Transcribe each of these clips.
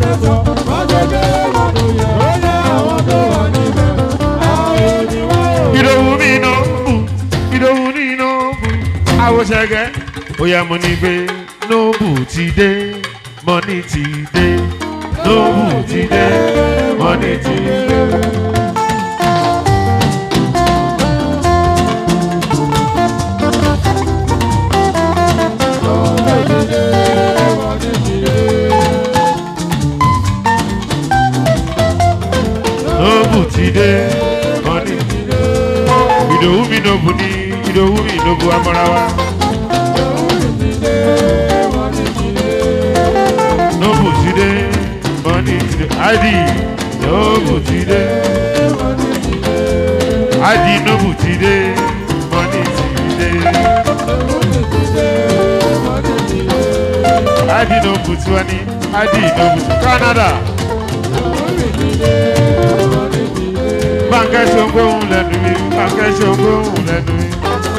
tẹ̀sán wọ́n ṣe gbé wọn tó yẹ ó yẹ àwọn tó wà níbẹ̀ àwọn òníwá ò. ìdòwú mi iná bù ìdòwú ní iná bù àwòṣẹgẹ bóyá mo ní pé nóbù ti dé mọ́nì ti dé nóbù ti dé mọ́nì ti dé. nóbù ti dé mọ́nì ti dé. ìdòwú mi nóbù ní ìdòwú mi nóbù amọ́rawa. nóbù ti dé mọ́nì ti dé. id nóbù ti dé. id nóbù ti dé mọ́nì ti dé. id nóbù tiwa ní id nóbù ti Canada. Báńkẹ́ ṣe ń gbóhùn lẹ́nu mi, báńkẹ́ ṣe ń gbóhùn lẹ́nu mi.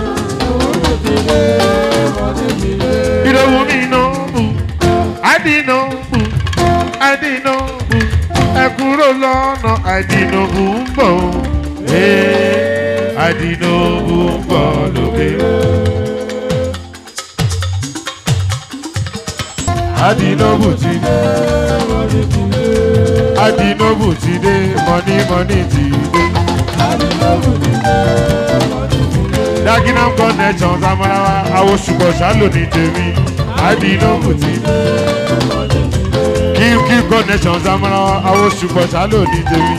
Ìdòwú mi iná bù, àdínà bù, àdínà bù, ẹ kúrò lọ́nà àdínà bù ń bọ̀ o. Ee, àdínà bù ń bọ̀ lókè. Àdínà bù ti dé. Àdínà bù ti dé, mọ̀ní mọ̀ní ti dé. Dagenham connections amarawa àwọn ṣùgbọ́n ṣálò ní tèmi àdínlógún ti keep keep connections amarawa àwọn ṣùgbọ́n ṣálò ní tèmi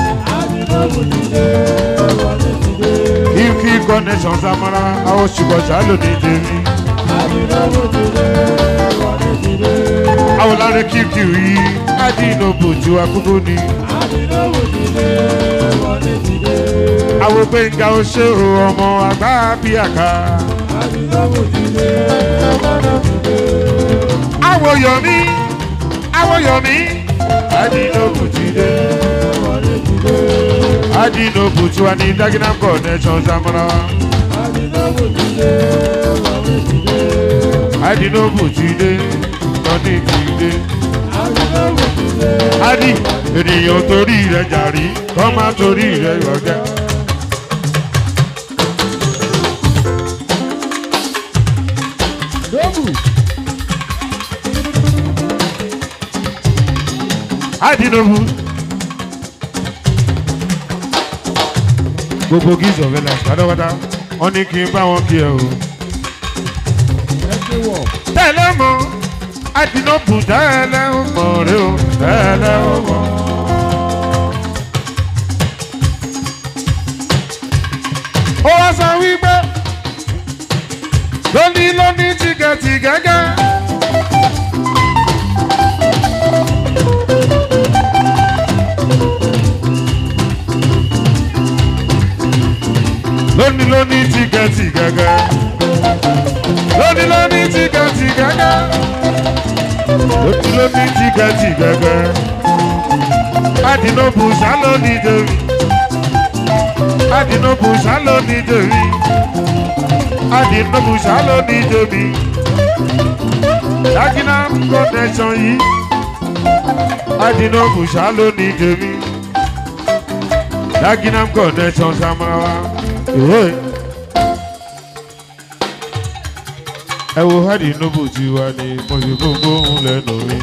keep keep connections amarawa àwọn ṣùgbọ́n ṣálò ní tèmi àwọn lára keep keep yìí àdínlógún tí wàá kúkú ni àwọn gbẹ̀ngà oṣù ọmọ àgbà bíi àká. Àwọ̀ yọ̀mí, àwọ̀ yọ̀mí, Adinobu ti dé. Adinobu tí wà ní Dagenham connection Zamora. Adinobu ti dé, Tọ́ni ti dé. Adi, ènìyàn torí rẹ̀ jàrí, kọ́ máa torí rẹ̀ yọ̀gẹ́. Dóbù. Adinobu. Gbogbo gíìsì ọ̀fẹ́ la pátápátá, wọ́n ní kí n bá wọn kí ẹ o. Ẹ ṣe wọ̀. Tẹ́lẹ̀ mọ́, Adinobu tẹ́lẹ̀ ń mọ̀ rẹ o, tẹ́lẹ̀ ń mọ̀. Ó wá sọ wípé lóní lóní tìgẹ̀tì gẹ́gẹ́. lóní lóní tìgẹ̀tì gẹ́gẹ́. lóní lóní tìgẹ̀tì gẹ́gẹ́. lóní lóní tìgẹ̀tì gẹ́gẹ́. Adinobu sálọ ní jòrí. Adinobu sálọ ní jòrí. Adinobu sálọ ní jòrí. Dagenham connection yìí. Adinobu sálọ ní jòrí. Dagenham connection samarawa. Ìwé. Ẹ wo Adinobu tí wà ní mọ̀sí gbogbo òun lẹ́nu mi.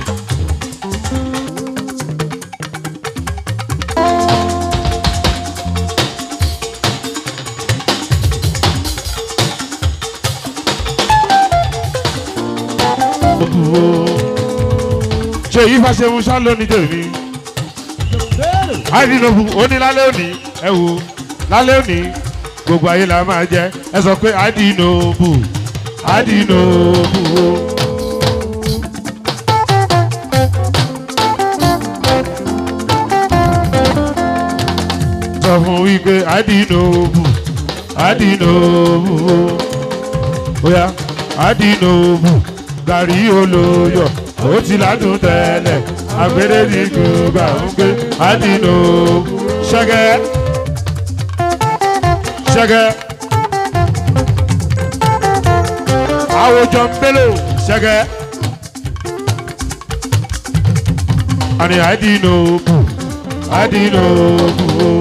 ṣe yí fàṣẹmú ṣá lónìí tèmi Bẹ́ẹ̀rẹ̀. àìdínlógún òní lálẹ́ òní ẹ wo lálẹ́ òní gbogbo ayé la máa jẹ ẹ sọ pé àdínlóbù àdínlóbù o. sọ fún wípé àdínlóbù àdínlóbù o. bóyá àdínlóbù gàrí olóyọ̀ ó ti ládùn tẹ́lẹ̀ agbèrè ní gbogbo àwọn gbé àdínlóbù ṣẹ́gẹ́ ṣẹ́gẹ́ àwòjọ mbélò ṣẹ́gẹ́ àní àdínòbù àdínòbù o.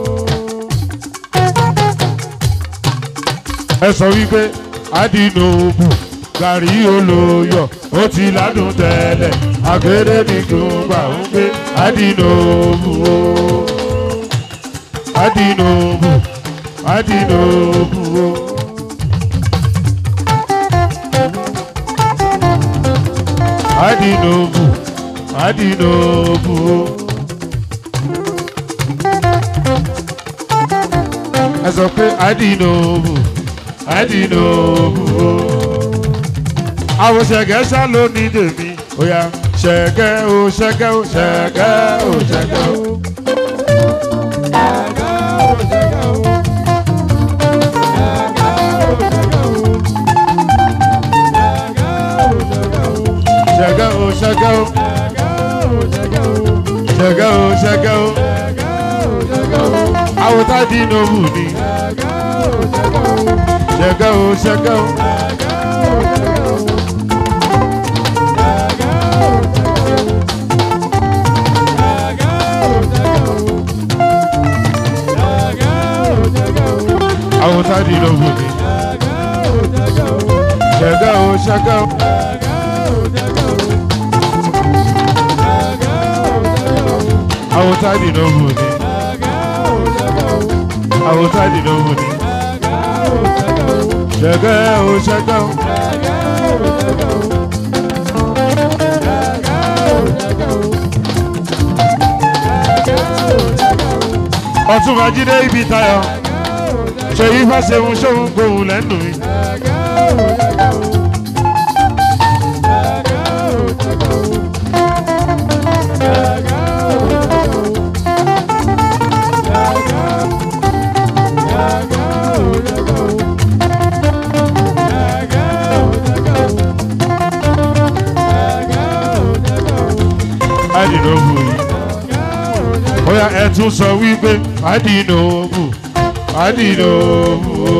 ẹ sọ wípé àdínòbù gàrí olóyọ ó ti ládùn tẹ́lẹ̀ àgbèrè nìkan gbà ń gbé àdínòbù o. àdínòbù àdínòbù o. àdínòbù àdínòbù o. ẹ sọ pé àdínòbù àdínòbù o. àwọn ṣẹ̀gẹ́ ṣá ló ní tèmi ó yá ṣẹ̀gẹ́ o ṣẹ̀gẹ́ o ṣẹ̀gẹ́ o ṣẹ̀gẹ́ o. ṣẹ̀gẹ́ o ṣẹ̀gẹ́ o ṣẹ̀gẹ́ o ṣẹ̀gẹ́ o. àwọn tá àdínòbù ni ṣẹ̀gẹ́ o ṣẹ̀gẹ́ o. àwọn tá àdínòbù ni ṣẹ̀gẹ́ o ṣẹ̀gẹ́ o. àwọn tá àdínòbù ni àwọn tá àdínòbù ni ṣẹ̀gẹ́ o ṣẹ̀gẹ́ o. ọtún ajídé ibi tayọ ṣèyí fàṣẹhun ṣóhun gbòhùn lẹ́nu mi. àdìnòbù yìí bóyá ẹ tún sọ wípé àdìnòbù àdìnòbù o.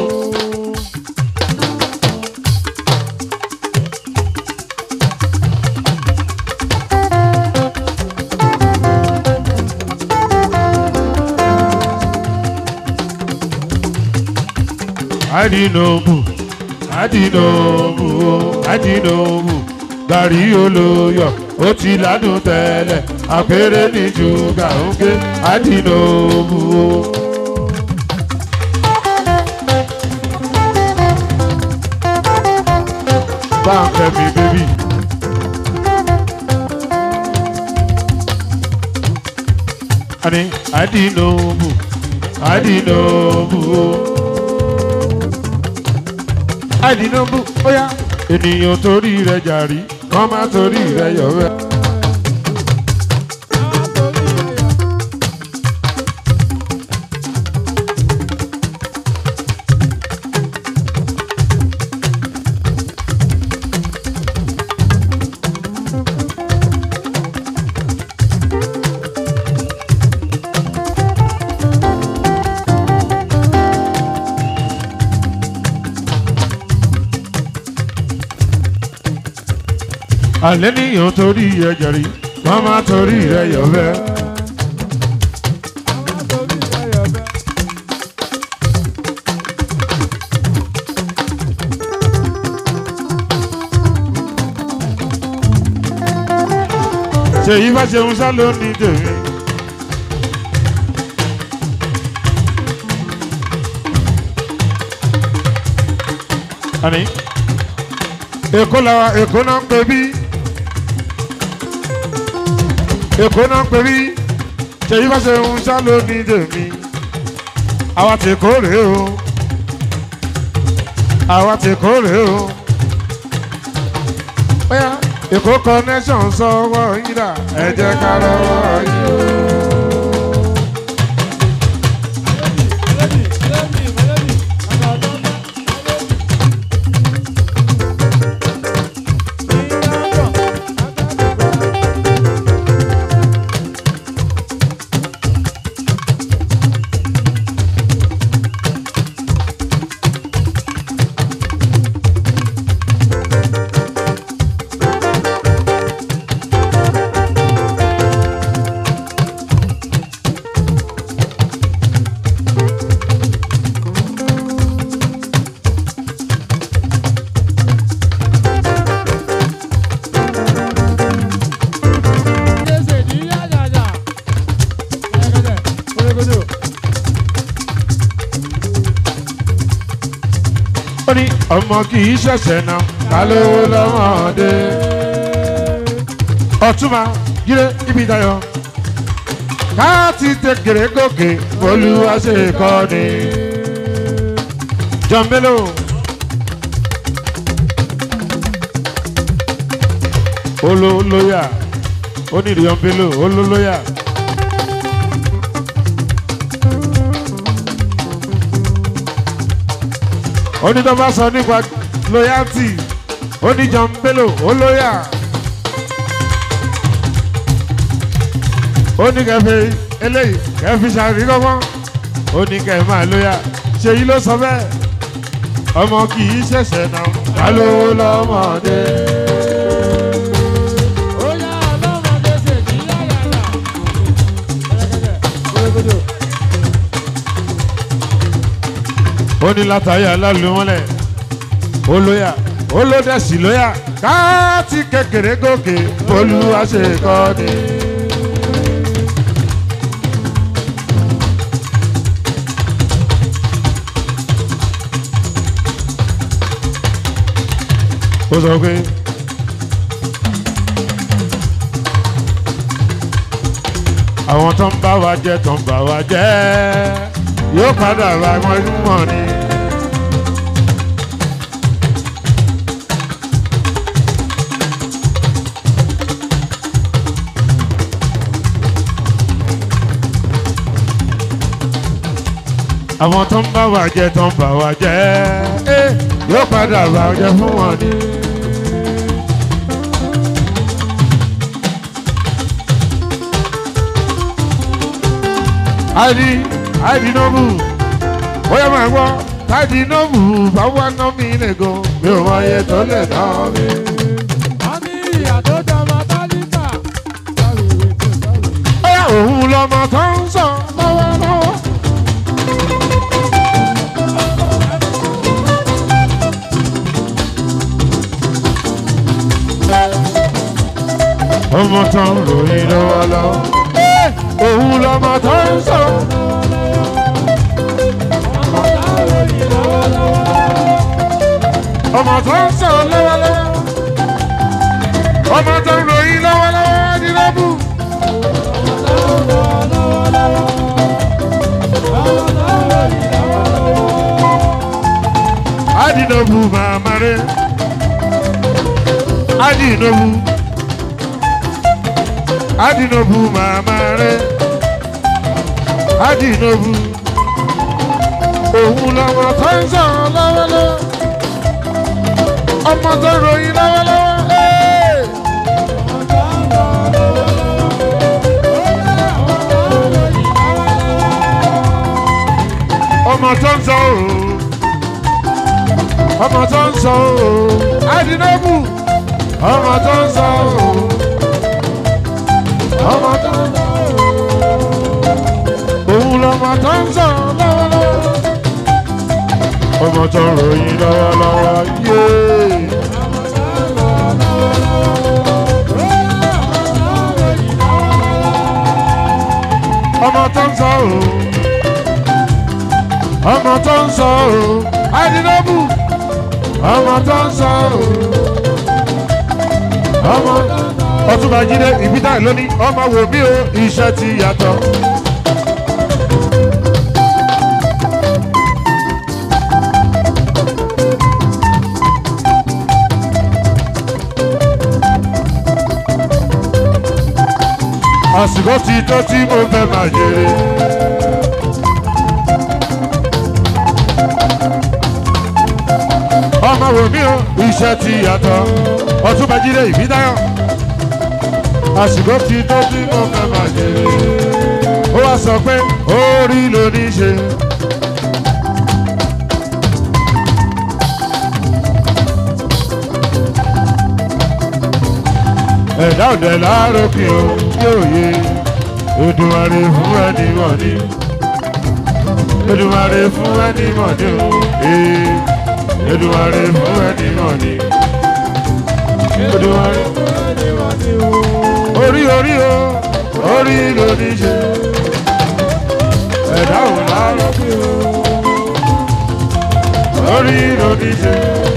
àdìnòbù àdìnòbù o àdìnòbù gàrí olóyọ ó ti ládùn tẹ́lẹ̀ àpérè ní ṣúgà ń gbé àdìnòbù o. báńkẹ́ mi bébì. àní àdìnòbù àdìnòbù o. àdìnòbù ó yá ènìyàn torí rẹ̀ jàrí kọ́ má torí rẹ̀ yọ̀wẹ́. alẹ́ níyàn torí ẹ̀jẹ̀ rí wọ́n má torí rẹ̀ yọ̀wẹ́. ṣèyí bá ṣeun sá ló ní tèmi. àní èkó làwa èkó náà ń pè bí èkó náà ń pè bí ṣèyí bá ṣeun sá ló ní tèmi. àwa ti kó rèé o àwa ti kó rèé o. Bóyá Èkó connection sọ́wọ́ yín dà ẹ jẹ́ ká lọ́wọ́ yín. ọmọ kì í ṣẹ̀ṣẹ̀ náà ká lówó lọ́mọdé. ọ̀túnba jíde ibi ìdáyọ̀ ká ti tẹkẹrẹ gòkè olúwa ṣe kọ́ ni. John Bello. olólóyà onírìyàn Bello olólóyà. onítọ́ba sọ nípa loyalty oní John Bello olóyà. oní kẹfẹ eléyìí kẹfì ṣàríkọ́gbọ́n oní kẹ máa lóyà ṣèyí ló sọ bẹ́ẹ̀ ọmọ kì í ṣẹ̀ṣẹ̀ náà ká ló lọ́mọdé. Ó yá ọlọ́mọdé ṣèjì yáyàrá. Kẹ̀kẹ́ ó ní látàyà lálùmọ́lẹ̀ olóyà olódẹ̀sí lóyà káàtì kékeré gòkè olúwa ṣe kọ́ ni. ó sọ pé àwọn tó ń bá wa jẹ tó ń bá wa jẹ yóò padà bá wọn mọ̀ ni. àwọn tó ń bá wa jẹ tó ń bá wa jẹ eh, yóò padà bá wọn jẹ fún wọn ni. àìdí àìdí nọ́ọ̀bù bóyá máa gbọ́ táìdí nọ́ọ̀bù bá wà ná mi lẹ́gàn mi ò mọ iye tó lè ná mi. Wọ́n ní ìyá tó jọmọ tálíkà. Sáwìrì kò sáwìrì. bóyá òun lọmọ tó ń sọ lọ́wọ́lọ́wọ́. ọmọ tó ń ròyìn lọ́wọ́lọ́wọ́. òun lọmọ tó ń sọ. Ọmọ táwọn yìí lọ́wọ́lọ́wọ́. ọmọ tó ń sọ lọ́wọ́lọ́wọ́. ọmọ tó ń ròyìn lọ́wọ́lọ́wọ́ ní lọ́bù. Adinobu mamare. Adinobu. Adinobu mamare. Adinobu. Òun lọ́mọ tó ń sọ lọ́wọ́lọ́wọ́. Ọmọ tó ròyìn lọ́wọ́lọ́wọ́. Ee! Ọmọ tó ń sọ ooo. Ọmọ tó ń sọ ooo. Adinobu. Ọmọ tó ń sọ ooo. Ọmọ tó ń sọ ooo. Òun lọ́mọ tó ń sọ lọ́wọ́lọ́wọ́. Ọmọ tó ń ròyìn lọ́wọ́lọ́wọ́. Yéé. ọmọ tó ń sọ o ọmọ tó ń sọ o àdínlọ́bù ọmọ tó ń sọ o ọmọ ọtúnba jíde ìbídà lónìí ọmọ wò mí o iṣẹ́ ti yàtọ̀. àsìkò ti tó tí mo fẹ́ máa jèrè. ọmọ wò mí o iṣẹ́ ti yàtọ̀ ọtúnba jíde ìbídáyọ̀. àsìkò ti tó tí mo fẹ́ máa jèrè. ó wá sọ pé orí ló ní í ṣe. ẹ̀dá ọ̀dẹ̀ láàrókè o yóò yé Èdùmàrè fún ẹni mọ̀ni Èdùmàrè fún ẹni mọ̀ni o ee Èdùmàrè fún ẹni mọ̀ni Èdùmàrè orí orí o orí ló ní ṣe ẹ̀dá ò láàrókè o orí ló ní ṣe.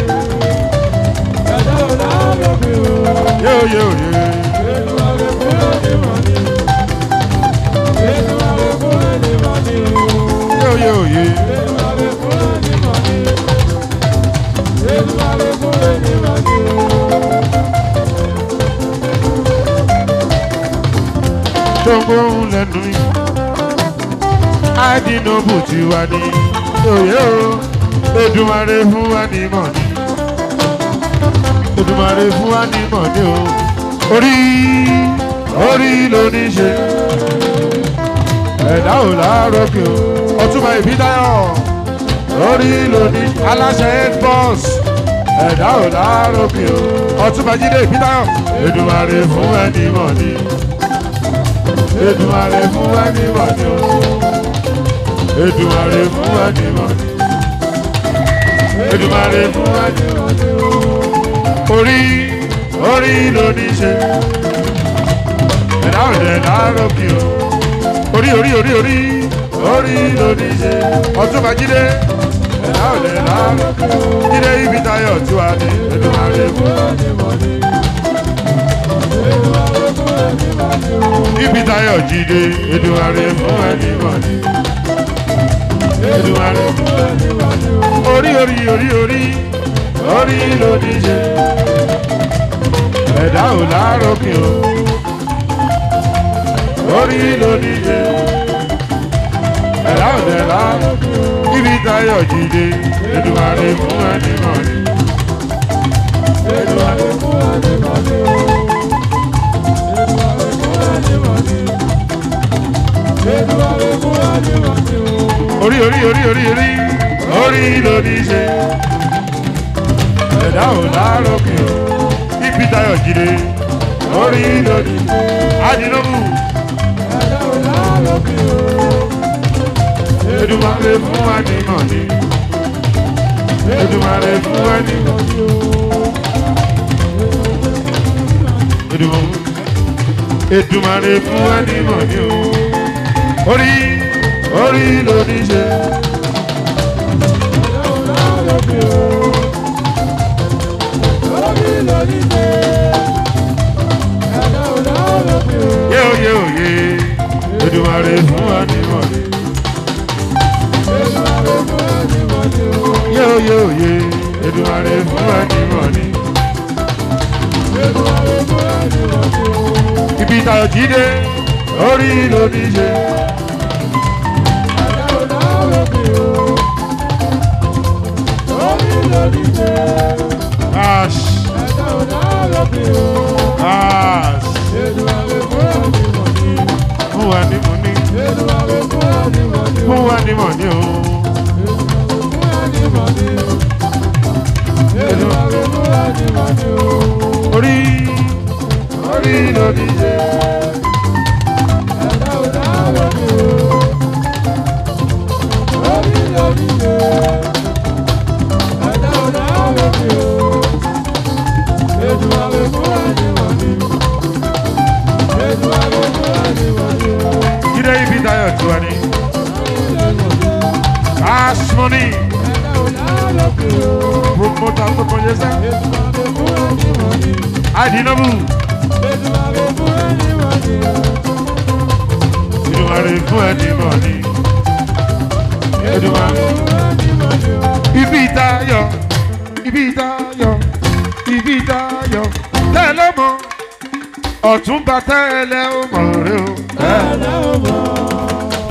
Yóò yóò yé. Yóò yóò yé. Tó ń gbóhùn lẹ́nu yìí. Adinobu ti wá ní. Òye o. Èdùmàrè fún wa ní mọ̀ ní. Èdùmàrè fún wa ní mọ̀ ní o. Orí orí ló ní ṣe. Ẹ̀dá ò láàárọ̀ kí o. Ọtúmọ̀ ìbídáyọ̀. Orí ló ní aláṣẹ head boss. Ẹ̀dá ò láàárọ̀ kí o. Ọtúmọ̀ jíde ìbídáyọ̀. Èdùmàrè fún wa ní mọ̀ ní. Èdùmàrè fún wa ní mọ̀ ní o. Èdùmàrè fún wa ní mọ̀ ní. Èdùmàrè fún wa ní mọ̀ ní o. Orí orí ló ní ṣe. Ẹ̀dá òde láàárọ̀ kí o. Orí orí orí orí orí ló ní ṣe. Ọ̀túnba jíde. Ẹ̀dá òde láàárọ̀ kí o. Jíde ibi tayọ̀ tí wà ní. Èdùmàrè fún wa ní mọ̀ ní. Ibi tayọ̀ jíde. Èdùmàrè fún wa ní mọ̀ ní. Èdùmàrè fún wa ní mọ̀ ní. Orí orí orí orí orí ló ní ṣe. Ẹ̀dá ò láàárọ̀ kí o. Orí ló ní ṣe. Ẹ̀dá ò dẹ̀ láàárọ̀ kí o. Ibi tayọ̀ jíde. Èdùmàrè fún wa ní mọ̀ ní. Èdùmàrè fún wa ní mọ̀ ní o. Orí orí orí orí orí orí ló ní ṣe. Ẹ̀dá ò láàárọ̀ kí o. Ibi tayọ̀ jíde. Orí ló ní ṣe. Adinobu. Èdùmàrè fún wa ní mọ̀ ní. Èdùmàrè fún wa ní mọ̀ ní o. Èdùmàrè. Èdùmàrè fún wa ní mọ̀ ní o. Orí orí ló ní ṣe. Yóò yóò yé. Èdùmàrè fún wa ní mọ̀ ní. Yóò yóò yé. Èdùmàrè fún wa ní mọ̀ ní. Ibi tayọ̀ jíde. Orí ló ní ṣe. Ash. Ash. Fún wa ní mọ̀ ní. Fún wa ní mọ̀ ní o. Orí orí ló ní ṣe. Jíde ibi tayọ̀ tí wà ní. Cash money. Promoter tó kọjá sẹ́. Adinobu. Èdùmàrè fún ẹni mọ̀ ní. Èdùmàrè. Ibi tayọ̀. Ibi tayọ̀. Ibi tayọ̀. Tẹ́lẹ̀ mọ́. Ọ̀túnba tẹ́lẹ̀ ó mọ̀ rẹ o. Tẹ́lẹ̀.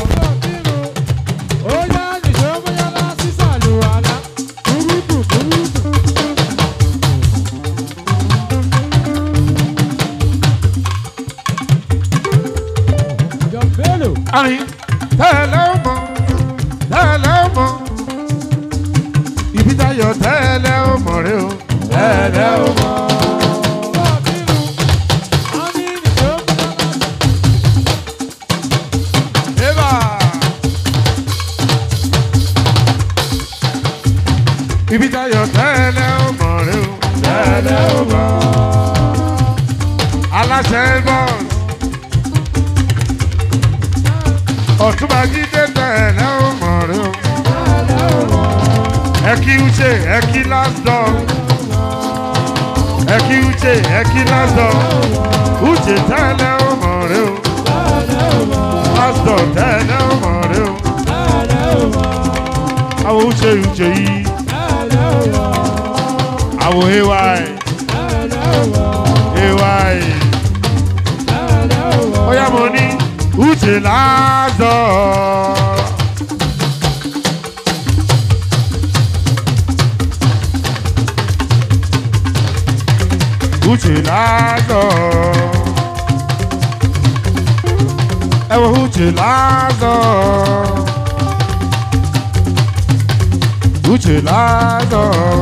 Àní tẹ́lẹ̀ ó mọ̀. Tẹ́lẹ̀ ó mọ̀. Ibi tayọ̀ tẹ́lẹ̀ ó mọ̀ rẹ o. Tẹ́lẹ̀ ó mọ̀. Eba. Ibi tayọ̀ tẹ́lẹ̀ ó mọ̀ rẹ o. Tẹ́lẹ̀ ó mọ̀. Aláṣẹ bọ́ọ̀sì. Ọ̀túnba jíde tẹ́lẹ̀ ó mọ̀ rẹ o. ẹ kí uche ẹ kí last door ẹ kí uche ẹ kí last door uche tẹ́lẹ̀ ọmọ rẹ o last door tẹ́lẹ̀ ọmọ rẹ o àwọn uche uche yìí àwọn ay ay ọ̀yá mo ní uche last door. uche lázọ. ẹ wo uche lázọ. uche lázọ.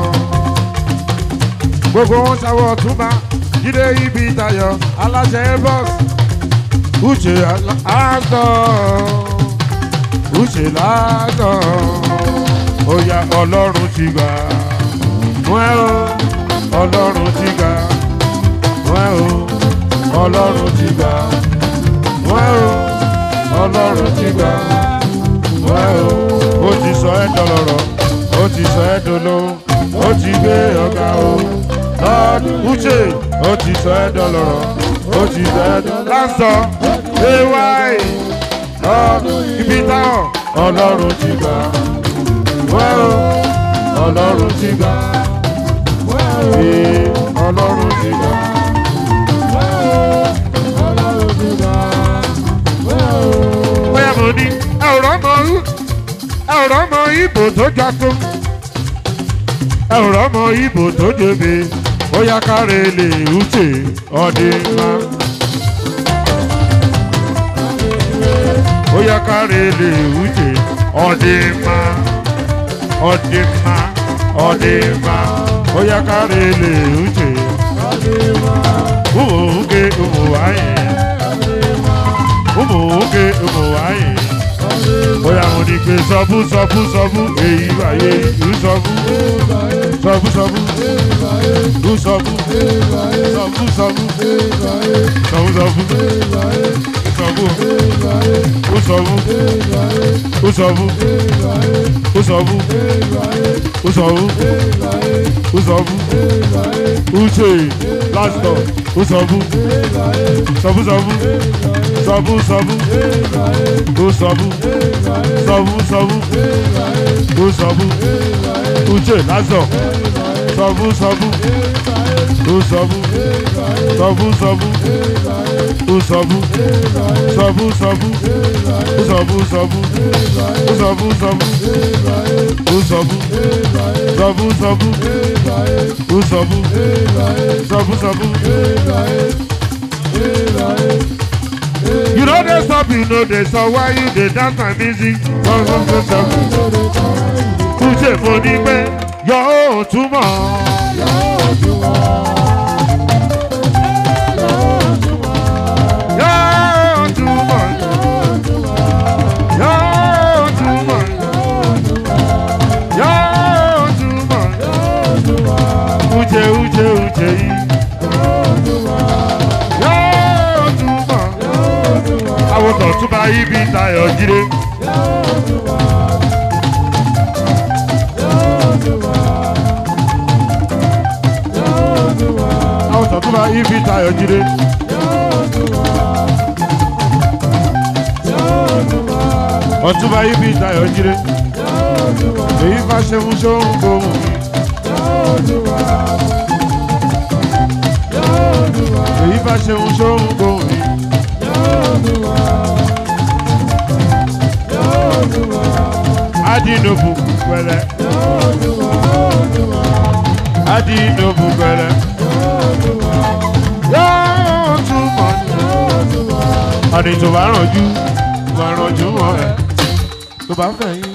gbogbo wọn ṣàwọ̀ túnbà jíde ibi tayọ aláṣẹ bọ́s. uche lázọ. uche lázọ. ó yá ọlọ́run ti gbà. wọ́n ẹ́ o ọlọ́run ti gbà wọ́n o ọlọ́run ti gbà wọ́n o ọlọ́run ti gbà wọ́n o ó ti sọ ẹ́ dọlọ́rọ̀ ó ti sọ ẹ́ dolo ó ti gbé ọ̀gá o lọ́dún uche ó ti sọ ẹ́ dọlọ́rọ̀ ó ti sọ ẹ́ dọlọ́rọ̀ lásán ay lọ́dún ibi táwọn ọlọ́run ti gbà wọ́n o ọlọ́run ti gbà ee ọlọ́run ti gbà. bóyá mo ní ẹ̀rọ ọmọ ẹ̀rọ ọmọ ibo tó jago ẹ̀rọ ọmọ ibo tó jebe bóyá káre lè uche ọdẹ má. bóyá káre lè uche ọdẹ má ọdẹ má ọdẹ má bóyá káre lè uche ụmụ nwoke ụmụ nwanyị ụmụ nwoke ụmụ nwanyị bóyá mo ní pé sọ́bú sọ́bú sọ́bú èyí wáyé ìlú sọ́bú sọ́bú sọ́bú ìlú sọ́bú sọ́bú sọ́bú sọ́bú sọ́bú sọ́bú ó sọ́bú ó sọ́bú ó sọ́bú ó sọ́bú ó sọ́bú uche last door ó sọ́bú sọ́bú sọ́bú sọ́bú sọ́bú ó sọ́bú sọ́bú sọ́bú ó sọ́bú uche last door sọ́bú sọ́bú ó sọ́bú sọ́bú sọ́bú ó sọ́bú sọ́bú sọ́bú ó sọ́bú sọ́bú ó sọ́bú sọ́bú ó sọ́bú sọ́bú sọ́bú ó sọ́bú sọ́bú sọ́bú. You know they stop, you know they stop. Why you dey dance my music? Sọ sọ sọ sọ. Kúṣe mo ní pé yóò túmọ̀. Yóò túmọ̀. Yóò túmọ̀. Yóò túmọ̀. Uche uche uche yìí. Yóò túmọ̀. Àwọn tọ̀tún bá yí bí tayọ̀ jíre. Àwọn tọ̀tún bá yí bí tayọ̀ jíre. Ọ̀tún bá yí bí tayọ̀ jíre. Èyí bá ṣe mú sóhun gbóhùn mi. Èyí bá ṣe mú sóhun gbóhùn mi. Adinobu pẹ̀lẹ́. Adinobu pẹ̀lẹ́. Yóò túmọ̀ ọ̀nì tó bá rànjú bá rànjú mọ́ ẹ̀ tó bá fẹ́ yín.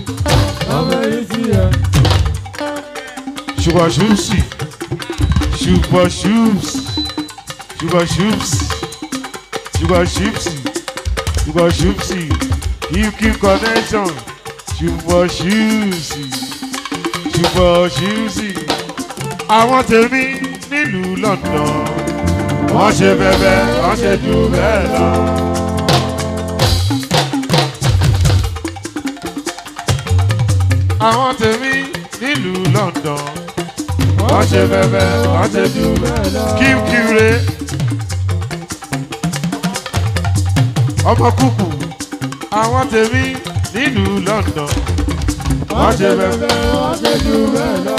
Ṣùgbọ́n ṣùsì ṣùgbọ́n ṣùsì ṣùgbọ́n ṣùsì ṣùgbọ́n ṣùsì ṣùgbọ́n ṣùsì keep keep connection ṣùgbọ́n ṣùsì ṣùgbọ́n ṣùsì. Àwọn tèmi nílùú London wọ́n ṣe bẹ́bẹ́ wọ́n ṣe jù bẹ́ẹ̀ lọ. Àwọn tèmi nílùú ṣe fẹ́fẹ́ wọ́n ṣe jù kíkí re ọmọ kúkú àwọn tèmi nílùú London wọ́n ṣe fẹ́fẹ́ wọ́n ṣe jù bẹ́ẹ̀ lọ.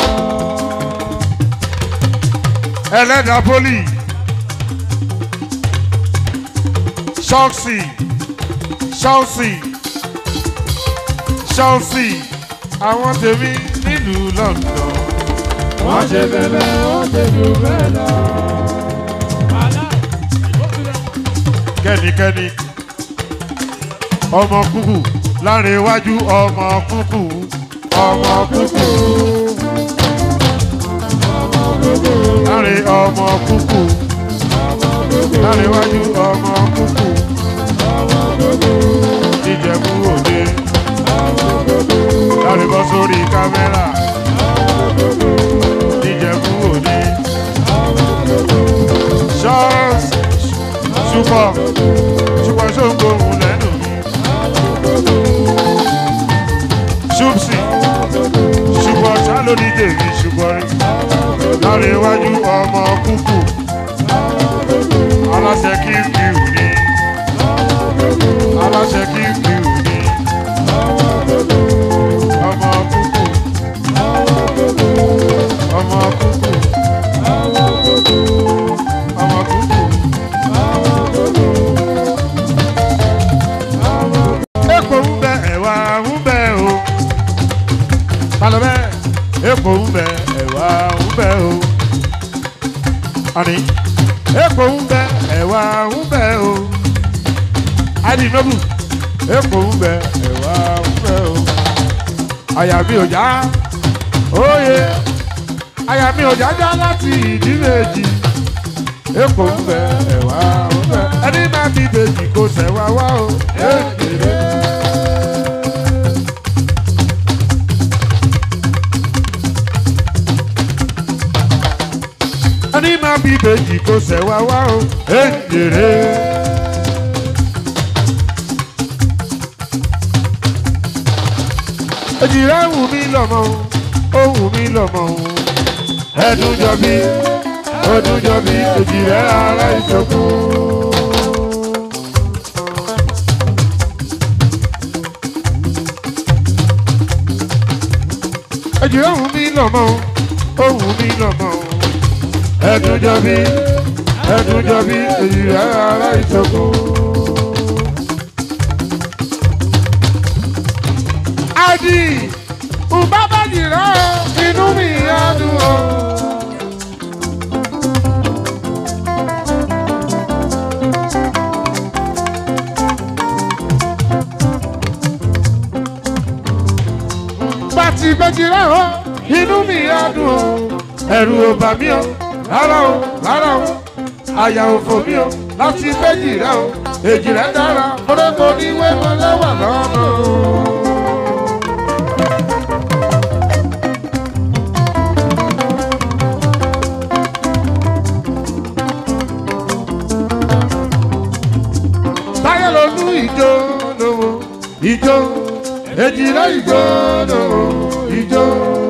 ẹlẹ́dàá poli ṣọ́ọ̀ṣì ṣọ́ọ̀ṣì ṣọ́ọ̀ṣì àwọn tèmi nílùú London wọ́n ṣe fẹ́fẹ́ wọ́n ṣe jù bẹ́ẹ̀ lọ. kẹ́nikẹ́ni ọmọ kúkú láàrin iwájú ọmọ kúkú ọmọ kúkú láàrin ọmọ kúkú láàrin iwájú ọmọ kúkú ìjẹ̀bú òde láàrin bọ́ sórí kámẹ́rà ìjẹ̀bú òde ṣọ́ọ̀ṣì ṣùpọ̀ ṣùpọ̀ ṣòǹgò òun lẹ́nu mi ṣùpsì ṣùpọ̀ ṣálóní tèmi ṣùpọ̀ rí láàrin iwájú ọmọ kúkú aláṣẹ kí n fi wù ní aláṣẹ kí n fi wù ní ọmọ kúkú ọmọ kúkú ọmọ kúkú. Epo ń bẹ ẹ̀wà ń bẹ o. Talọ bẹ́ epo ń bẹ ẹ̀wà ń bẹ o. Àní epo ń bẹ ẹ̀wà ń bẹ o. Adi Nobu epo ń bẹ ẹ̀wà ń bẹ o. Àyà mi ò já óye. Àyà mi ò já já láti ìdí méjì. Epo ń bẹ ẹ̀wà ń bẹ. Ẹni máa fi bèjì kò sẹ̀wá wá o. Èkèrè. ẹni máa bí bèjì kò sẹ̀wá wá o. Èkèrè. Èjìrẹ́ wù mí lọ́mọ o, ó wù mí lọ́mọ o. Ẹdun jọ bí, ọdún jọ bí, èjìrẹ́ ara ìṣòkun. Èjìrẹ́ wù mí lọ́mọ o, ó wù mí lọ́mọ o ẹdun jọbi ẹdun jọbi èyí rẹ ara ìṣògo. adi ùbábà jìrọ inú mi á dùn o. bàtì bẹ́jì rẹ̀ o inú mi á dùn o. ẹ̀rù ò bà mí o rárá o rárá o àyà òfò mi o láti méjì rẹ o èjì rẹ dára orógbó ní wẹ́wọ́ lẹ́wà lọ́nà o. táyà ló lú ìjó lówó ìjó èjì rẹ ìjó lówó ìjó.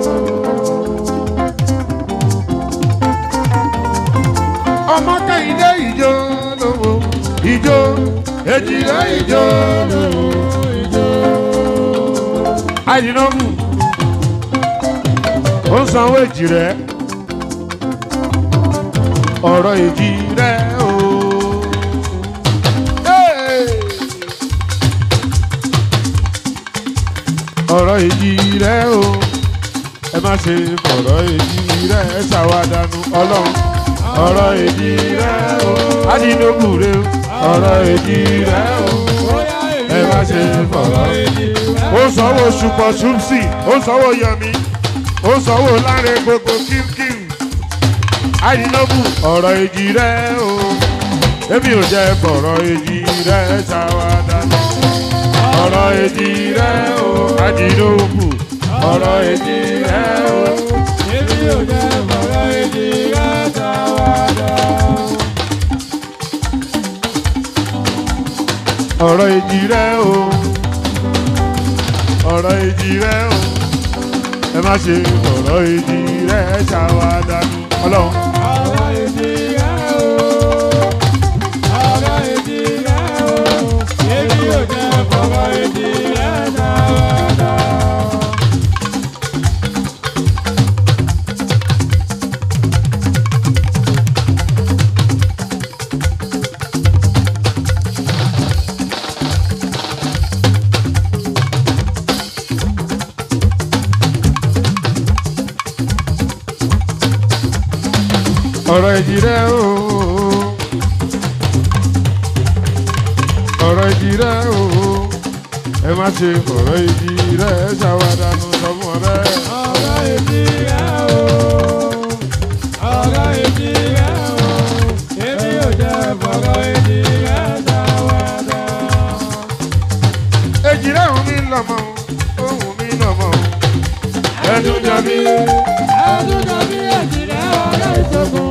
ọmọ kẹ́hìndé ìjó lówó ìjó èjìlá ìjó lówó ìjó. àyìnbó ó ń sanwó èjì rẹ ọ̀rọ̀ èjì rẹ o. Hey! ọ̀rọ̀ èjì rẹ o ẹ má ṣe fọ̀rọ̀ èjì rẹ ṣàwádànù ọlọ́run ọ̀rọ̀ èjì rẹ̀ o. Adínógù rẹ̀ o. ọ̀rọ̀ èjì rẹ̀ o. ẹ má ṣe fọ̀rọ̀ èjì rẹ̀ o. ó sanwó ṣùpọ̀ ṣùpsì ó sanwó yọmi ó sanwó láre gbogbo kíkìm. Adínógù ọ̀rọ̀ èjì rẹ̀ o. èmi ò jẹ́ fọ̀rọ̀ èjì rẹ̀ ṣàwádà. ọ̀rọ̀ èjì rẹ̀ o. Adínógù ọ̀rọ̀ èjì rẹ̀ o. Èmi ò jẹ́ fọ̀rọ̀ èjì rẹ̀ ṣàwádà. ọ̀rọ̀ èjì rẹ̀ o ọ̀rọ̀ èjì rẹ̀ o ẹ má ṣe ọ̀rọ̀ èjì rẹ̀ ṣàwádànù ọlọ́run. ọ̀rọ̀ èjì rẹ̀ o. ọ̀rọ̀ èjì rẹ̀ o. èmi ò jẹ́ fọ̀rọ̀ èjì rẹ̀ dáadáa. ọ̀rọ̀ èjì rẹ̀ o. ọ̀rọ̀ èjì rẹ̀ o. ẹ má ṣe ọ̀rọ̀ èjì rẹ̀ ṣàwádànù sọmọ rẹ̀. ọ̀rọ̀ èjì rẹ̀ o. ọ̀rọ̀ èjì rẹ̀ o. èmi ò jẹ́ fọ̀rọ̀ èjì rẹ̀ dáadáa. èjì rẹ̀ òun mi lọ́mọ òun mi lọ́mọ. ẹnu jọ bí. ẹnu jọ bí èjì rẹ̀ ọ̀rẹ́ ìṣògùn.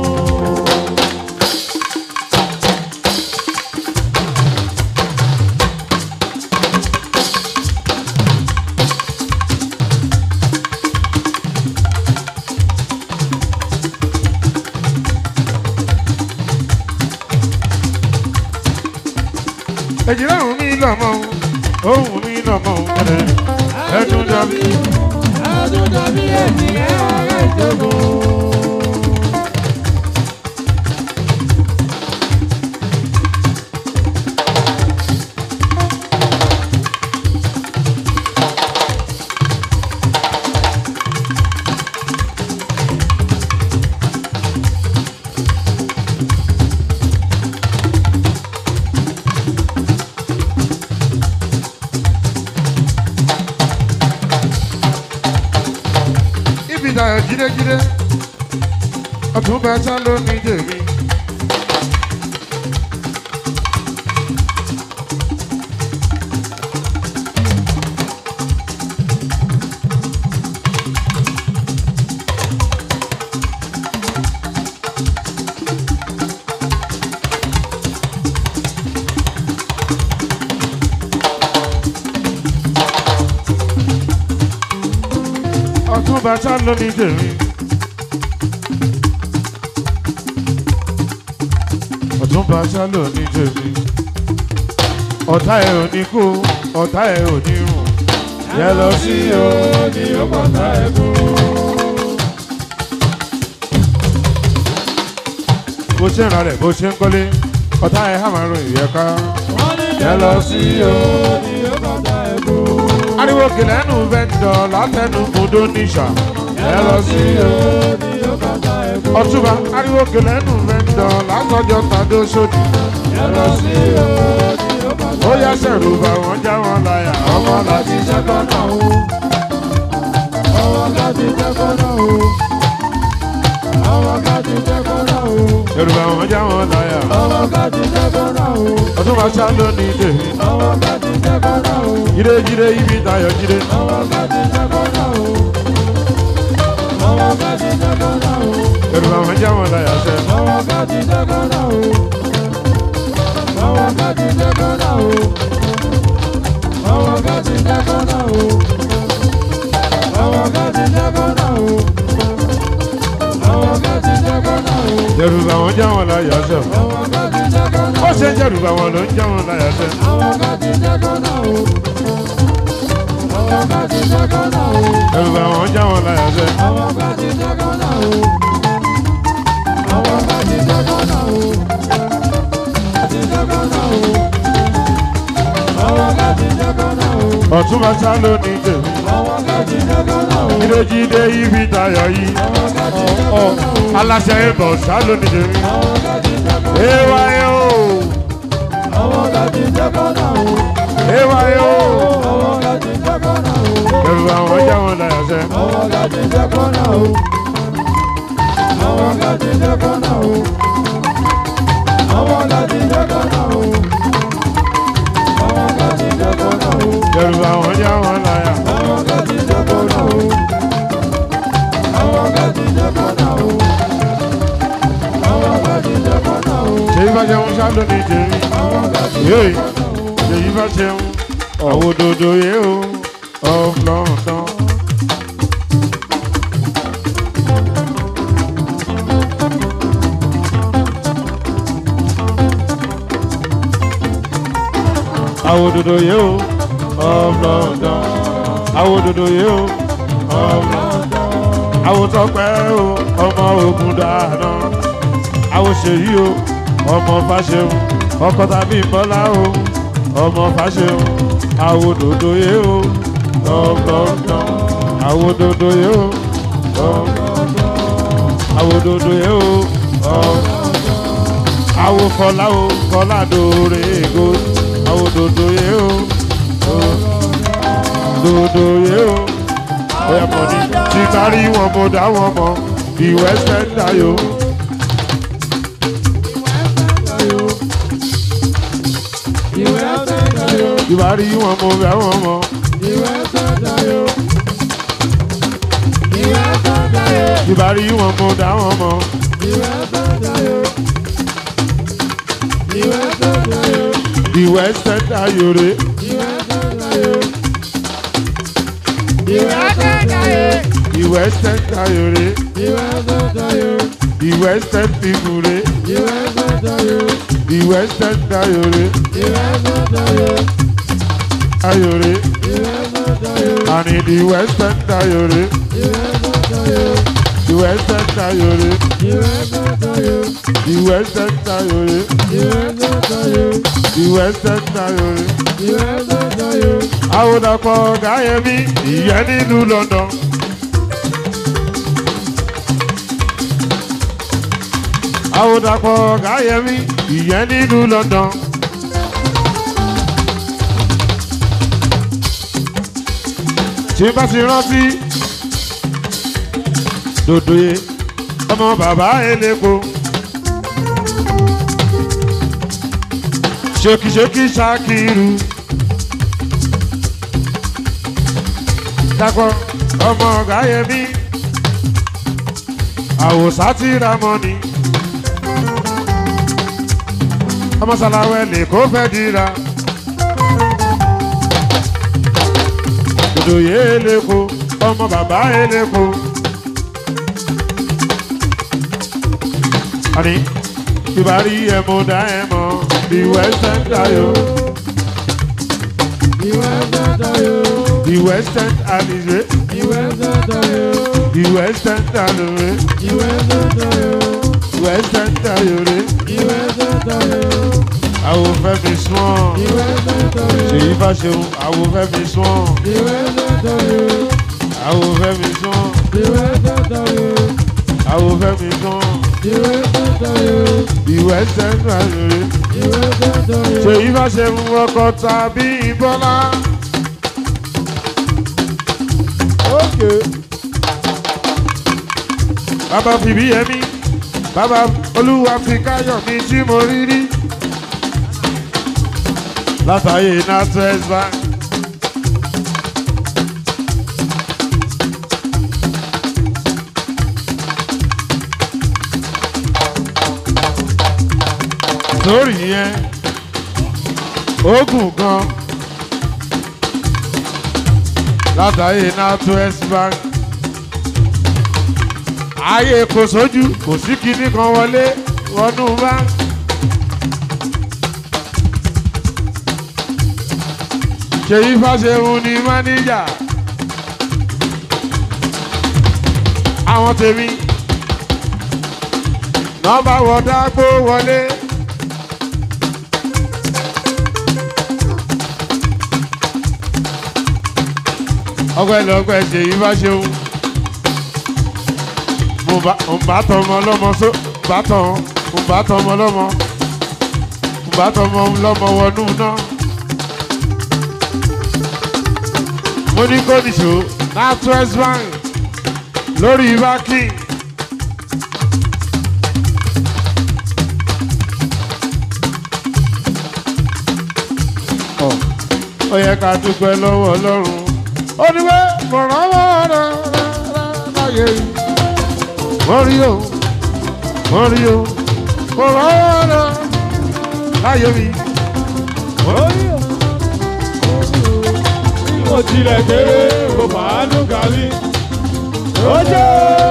èjì rẹ̀ òun mi lọ́mọ òun mi lọ́mọ. ẹnu jọ bí. ẹnu jọ bí èjì rẹ̀ ọ̀rẹ́ ìṣògùn. ibi ìdáyọ̀ jídéjídé ọtún bá sá ló ní jèmi. ọtún bá sá ló ní jèmi. ọtún bá sá ló ní jèmi. ọ̀tá ẹ̀ ò ní kú ọ̀tá ẹ̀ ò ní rùn. yẹ lọ sí o ní ó pàtà ẹ̀ kú. bó ṣe ń ra rẹ̀ bó ṣe ń kọ́lé ọ̀tá ẹ̀ hà máa ròyìn yẹ ká. wọ́n ní yẹ lọ sí o. ní ó bàtà ẹ̀kú. ariwo kìlẹ̀ ẹnu vẹ́ńdọ̀ látẹnu kúndó níṣà. yẹ lọ sí o. ní ó bàtà ẹ̀kú. ọtúbà ariwo kìlẹ̀ ẹnu vẹ́ńdọ̀ látọjọ́ tàdó sódì. yẹ lọ sí o ní ó bàtà ó yá sẹ̀rù bá wọn já wọn láyà ọmọ láti jẹ́kọ́ náà o. ọwọ́ ká ti jẹ́kọ́ náà o. ọwọ́ ká ti jẹ́kọ́ náà o. Yorùbá wọn já wọn láyà ọwọ́ ká ti jẹ́kọ́ náà o. ọtúbà sá lónìí tèmi. ọwọ́ ká ti jẹ́kọ́ náà o. jíde jíde ibi tayọ̀ jíde. ọwọ́ ká ti jẹ́kọ́ náà o. ọwọ́ ká ti jẹ́kọ́ náà o. Yorùbá wọn já wọn láyà sẹ́. ọwọ́ ká ti jẹ́kọ́ náà o. ọwọ́ ká ti jẹ́kọ́ náà o. ọwọ́ ká ti jẹ́kọ́ náà o. ọwọ́ ká ti jẹ́kọ́ náà o. ọwọ́ ká ti jẹ́kọ́ náà o. Yorùbá wọn já wọn láyà sẹ́. ọwọ́ ká ti jẹ́kọ́ náà ó o. ṣe Yorùbá wọn ló ń já wọn láyà sẹ́. ọwọ́ ká ti jẹ́kọ́ náà o. ọwọ́ ká ti jẹ́kọ́ náà o. Yorùbá wọn já wọn láyà sẹ́. ọwọ́ ká ti jẹ́kọ́ náà o. ọwọ́ ká ti jẹ́kọ́ náà o. ti jẹ́kọ́ náà o. ọwọ́ ká ti jẹ́kọ́ náà o. ọtúbà sá lónìí tèmi. ọwọ́ ká ti jẹ́kọ́ náà o. jíde jíde ibi tayọ̀ yìí. ọwọ́ ká ti jẹ́kọ́ náà o. aláṣẹ ibọ̀ sá lónìí tèmi. ọwọ́ ká ti jẹ́kọ́ náà o. ewa ye o ọwọ́ ká ti jẹ́kọ́ náà o. ewa ye o. ọwọ́ ká ti jẹ́kọ́ náà o. Yorùbá wọn já wọn láyà sẹ́. ọwọ́ ká ti jẹ́kọ́ náà o. ọwọ́ ká ti jẹ́kọ́ náà o. ọwọ́ ká ti jẹ́kọ́ náà o. ọwọ́ ká ti jẹ́kọ́ náà o. Yorùbá wọn já wọn láyà. ọwọ́ ká ti jẹ́kọ́ náà o. ọwọ́ ká ti jẹ́kọ́ náà o. ọwọ́ ká ti jẹ́kọ́ náà o. ṣèyí bá jẹun sá lónìí tèmi. ọwọ́ ká ti yéé jẹ́kọ́ náà o. ṣèyí bá jẹun. àwòdòdó yé o of London. àwòdòdó yé o of London àwòdòdó yé o of London àwòtọ́pẹ́ o ọmọ ogun dáná àwòṣèyí o ọmọ fàṣẹun ọkọ tàbí bọ́lá o ọmọ fàṣẹun àwòdòdó yé o of London àwòdòdó yé o of London àwòdòdó yé o of àwò fọlá o fọlá dòre ègo àwò dòdò yé o o, dòdò yé o bóyá mọ ní tí bá rí wọn mo dá wọn mọ ìwé sẹ́ńdà yo. tí bá rí wọn mo bẹ̀ wọn mọ tí bá rí wọn mo dá wọn mọ ìwé sẹ́ńdà yòrè ìwé sẹ́ńdà yòrè ìwé sẹ́ńdà ìmùrè ìwé sẹ́ńdà yòrè ayòrè àní ìwé sẹ́ńdà yòrè ìwé sẹ́ńdà yòrè ìwé sẹ́ńdà yòrè ìwé sẹ́ńdà yòrè. àwòdàpọ̀ gáyẹmí ìyẹn nílùú London. àwòdàpọ̀ gáyẹmí ìyẹn nílùú London. tí bá ti rántí dòdòye ọmọ bàbá eléko. ṣókíṣókí ṣákìrù. Dàpọ̀ ọmọ ọ̀gá yẹmí. Àwòsá ti ra mọ́ni. Ọmọ Sàlàwẹ̀ lè kó fẹ́ dira. Dòdòyé eléko, ọmọ bàbá eléko. Àní, ìbárí ẹ̀ mo dá ẹ̀ mọ́ the western tayo. The western alize. The western talore. Western tayore. Àwọn fẹ́ mi sùn. Ṣèyí bá ṣeun, àwọn fẹ́ mi sùn. Àwọn fẹ́ mi sùn. Àwọn fẹ́ mi sùn. The western talore ṣèyí bá ṣe mú ọkọ tàbí ìbọlá. bàbá fìbí yẹmí bàbá olúwa fi káyọ̀ mi tí mo rí rí. látàyè NatWest Bank. sórí yẹn ogun gan látàyè NatWest Bank ààyè kò sójú kò sí kinní kan wọlé wọnú bank. ṣèyí fàṣẹ̀hún ni máníjà àwọn tèmi nọ́mbà wọ̀dà gbó wọlé. ọpẹ́lọpẹ́ ṣèyí bá ṣeun mo bá mo bá tọmọ lọ́mọ só bá tọ mo bá tọmọ lọ́mọ mo bá tọmọ lọ́mọ wọnú náà mo ní kó nìṣó NatWest Bank lórí bákì. ó yẹ ká dúpẹ́ lọ́wọ́ Ọlọ́run ó ní pé kò rọ́wọ́ rẹ̀ láyé wọ́n rí o wọ́n rí o kò rọ́wọ́ rẹ̀ láyé mi. Mo tilẹ̀ kéré, mo fàánú kàlí. Ojú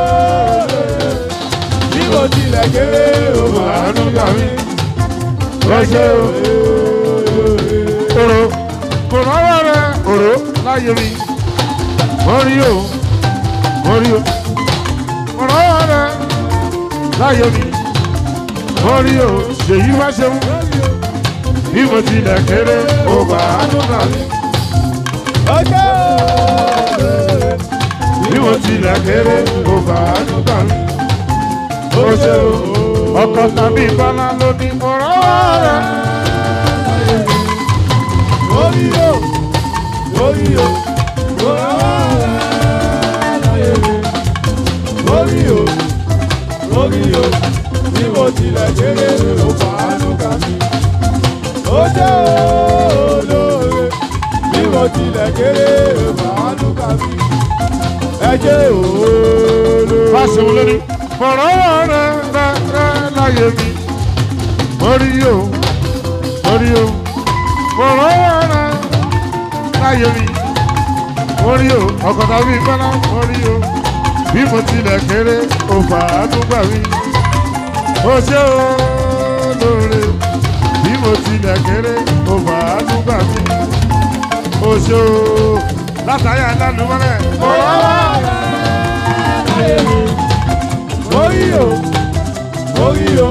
bí mo tilẹ̀ kéré, mo fàánú kàlí. Lọ́sẹ̀ o, kóró láyé mi mo rí o mo rí o mo rọ́wọ́ rẹ láyé mi mo rí o ṣèyí wá ṣeun bí mo tilẹ̀ kéré ó bá a dùn kà mí. bí mo tilẹ̀ kéré ó bá a dùn kà mí. ó ṣe o ọkọ̀ tàbí bọ́lá ló ní mo rọ́wọ́ rẹ. Tilẹ̀ kéré ló fàánú kà mí. Ó jẹ́ olóore bí mo tilẹ̀ kéré ló fàánú kà mí. Ẹ jẹ́ olóore. fásitì lórí mo rọ́wọ́ rẹ rẹ rẹ láyé mi mo rí o mo rí o mo rọ́wọ́ rẹ láyé mi mo rí o ọkọ̀ tàbí bọ́lá mo rí o bí mo tilẹ̀ kéré ó fà á tún gbà mí ó ṣe o lóore bí mo tilẹ̀ kéré ó fà á tún gbà mí ó ṣe o látàrí àdánù mọ́lẹ̀ mo rọ́wọ́ rẹ. Orí o, orí o,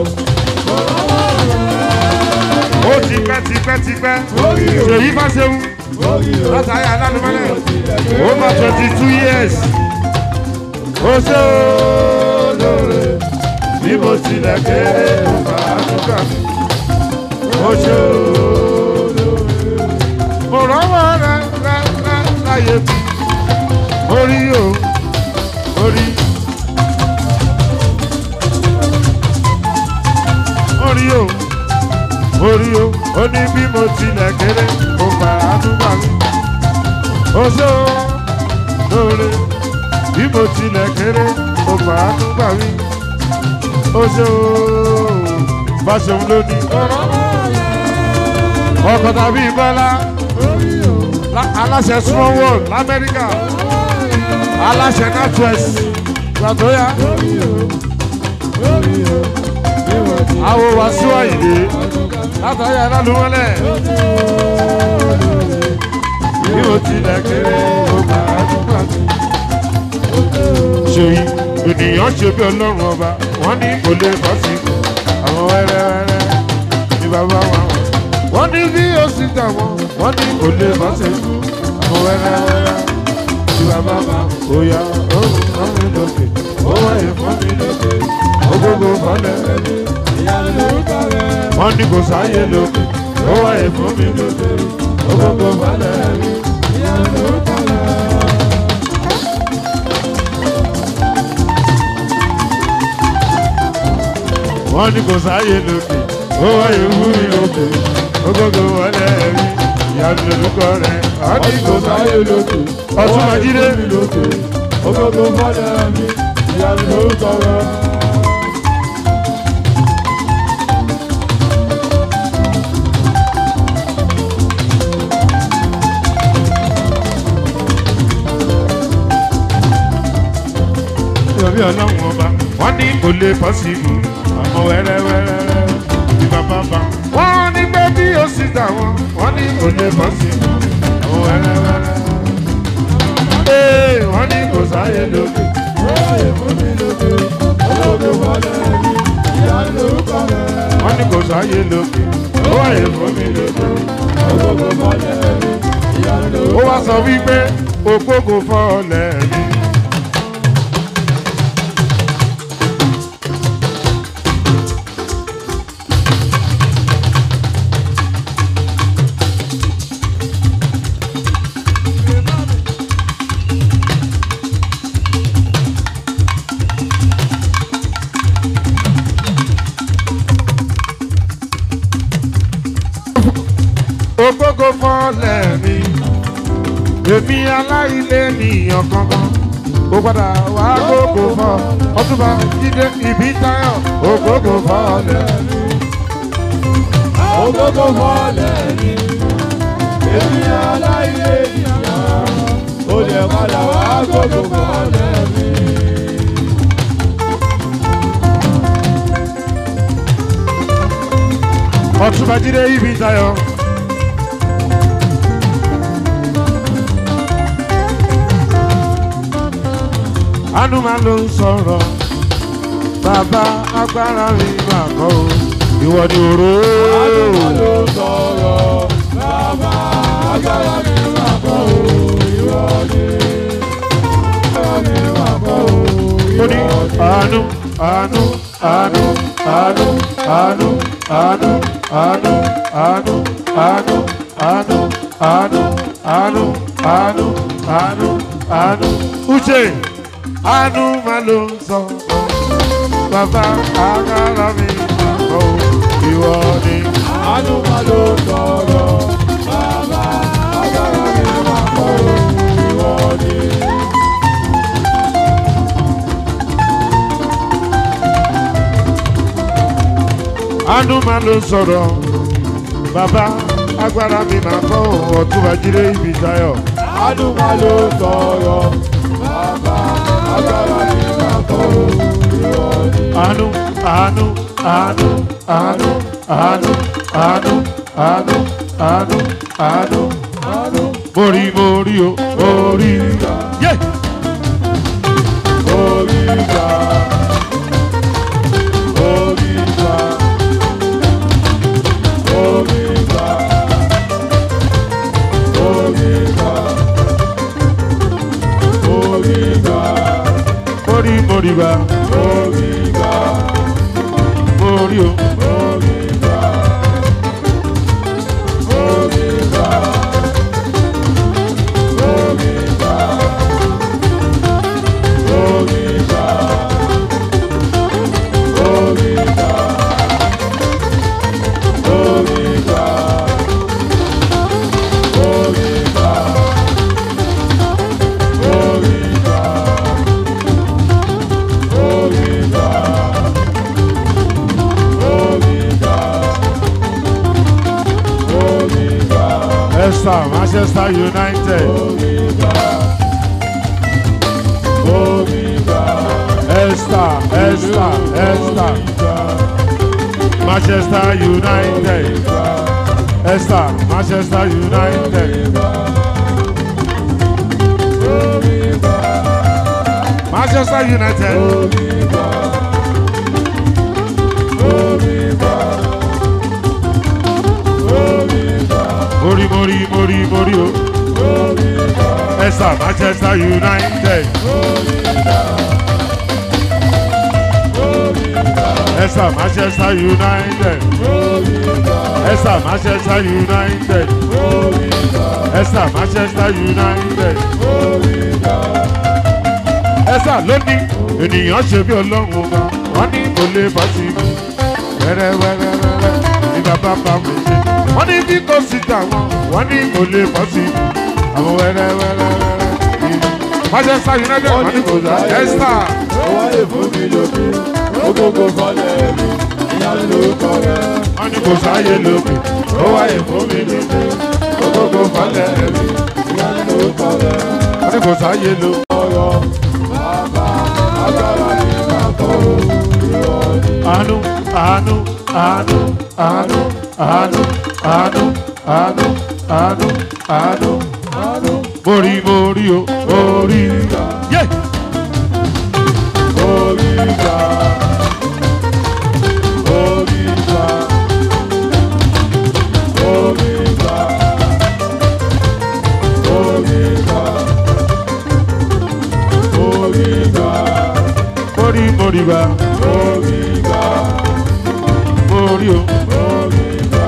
ó ti pẹ́ ti pẹ́ ti pẹ́ orí o, ṣèyí bá ṣeun orí o. látàrí alálùmọ́lẹ̀ ó máa twenty two years ó ṣe ó lóore bí mo tilẹ̀ kéré ó bá a dúkà mi ó ṣe ó lóore mo rọ́wọ́ rẹ rẹ rẹ láyé mi orí o orí orí o orí o ó ní bí mo tilẹ̀ kéré ó bá a dúkà mi ó ṣe ó lóore bí mo tilẹ̀ kéré ó bá a dúkà mi ó ṣe ó fàṣẹun lónìí ọkọ̀ tàbí bọ́lá lá- aláṣẹ small world lamẹ́ríkà aláṣẹ northwest gbàtóyà àwọ̀ wàásù àyìnlé látàrí alálùmọ́lẹ̀ bí mo tilẹ̀ kéré ó bá a dúpọ̀ àti. ṣèyí ènìyàn ṣe bí ọlọ́run ọba wọ́n ní kò lè bọ́ sí àwọn wẹ́rẹ́wẹ́rẹ́ ní bàbá wa wọ̀. wọ́n ní bí ó sì tà wọ́n wọ́n ní kò lè bọ́ sí àwọn wẹ́rẹ́wẹ́rẹ́ ní bàbá wa ó yá ó fún mi lókè ó wáyé fún mi lókè ó gbogbo fọlẹ̀ wọ́n ní kò sáyé lókè ó wáyé fún mi lókè ó gbogbo fọlẹ̀ wọ́n ní kò sáyé lókè ó wáyé fún mi lókè ó gbogbo fọlẹ̀ rí ìyanu lórúkọ rẹ̀ wọ́n ní kò sáyé lókè ọtún májídé lókè. Ogogo fọ́lẹ̀ mi, ìyanu lórúkọ rẹ̀. ìrọ̀bí ọlọ́run ọba wọ́n ní kò lè pọ́sibú àmọ́ wẹ́rẹ́wẹ́rẹ́ ní bàbá bá. wọ́n ní pé bí ó sì dà wọ́n wọ́n ní kò lè pọ́sibú àmọ́ wẹ́rẹ́wẹ́rẹ́. ee wọ́n ní kò sáyé lókè. Ráyè fún mi lókè. Ogogo fọ́lẹ̀ mi, ìyanu lórúkọ rẹ̀. wọ́n ní kò sáyé lókè. ó wáyé fún mi lókè. Ogogo fọ́lẹ̀ mi, ìyanu ó lórúkọ wá sọ wípé ògbógo fọ́ọ̀lẹ̀ mi. ògbógo fọ́ọ̀lẹ̀ mi. èmi aláìlé nìyàn kankan ó padà wá gbogbo fọ́ ọtúbà jíde ìbí táyọ̀ ògbógo fọ́ọ̀lẹ̀ mi. Ogogo fọ́lẹ̀ mi, èmi aláìlé ìyá. Ó lè padà wá gogo fọ́lẹ̀ mi. ọtúbà jíde ìbí táyọ̀. àánú máa ló ń sọ̀rọ̀ bàbá agbára mi máa kọ́ o ìwọ ni òró. Àdúgbò ló sọ̀rọ̀, bàbá agbára mi máa kọ́ o, ìwọ ni. Agbára mi máa kọ́ o, ó ní ìwọ ni. àánú àánú àánú àánú àánú àánú àánú àánú àánú àánú àánú àánú àánú àánú àánú. uche àánú máa ló ń sọ bàbá agbára mi máa kọ́ o ìwọ ni. Àdúgbò ló sọ̀rọ̀, bàbá agbára mi máa kọ́ o, ìwọ ni. àánú máa ló ń sọ̀rọ̀ bàbá agbára mi máa kọ́ o ọ̀túnba jíde ibi táyọ̀. Àdúgbò ló sọ̀rọ̀, bàbá agbára mi máa kọ́ o, ìwọ ni. àánú àánú àánú àánú àánú àánú àánú àánú àánú Àánú mórí mórí o mórí yé oríga, oríga, oríga, oríga, oríga, mórí mórí bá oríga, mórí o oríga, oríga, oríga, oríga, oríga, oríga, oríga, oríga, oríga, oríga, oríga, esther manchester united oríga, oríga, esther esther esther manchester united esther manchester united manchester united mórí mórí mórí mórí o esther manchester united esther manchester united esther manchester united esther manchester united esther ló ní ènìyàn ṣe bí ọlọ́run ọba wọ́n ní kò lè bọ́ sí mi wẹ́rẹ́wẹ́rẹ́wẹ́rẹ́ ní bàbá bá mi ṣe wọ́n ní bí kò sí tàwọn wọ́n ní kò lè bọ́ sí mi àwọn wẹ́rẹ́wẹ́rẹ́wẹ́rẹ́ ní manchester united wọ́n ní kò dá esther Ó wáyé fún mi lókè, ó gbogbo fọlẹ̀ mi, ìyanu lórúkọ rẹ̀. wọ́n ní kò sáyé lókè ó wáyé fún mi lókè ó gbogbo falẹ̀ mi Ìyanu lórúkọ rẹ̀. wọ́n ní kò sáyé lókè. Ọ̀rọ̀ bàbá agbára mi máa kọ́ o, ìwọ ni. àánú àánú àánú àánú àánú àánú àánú àánú àánú Àánú mórí mórí o mórí yé oríga, oríga, oríga, oríga, oríga, mórí mórí bá oríga, mórí o oríga,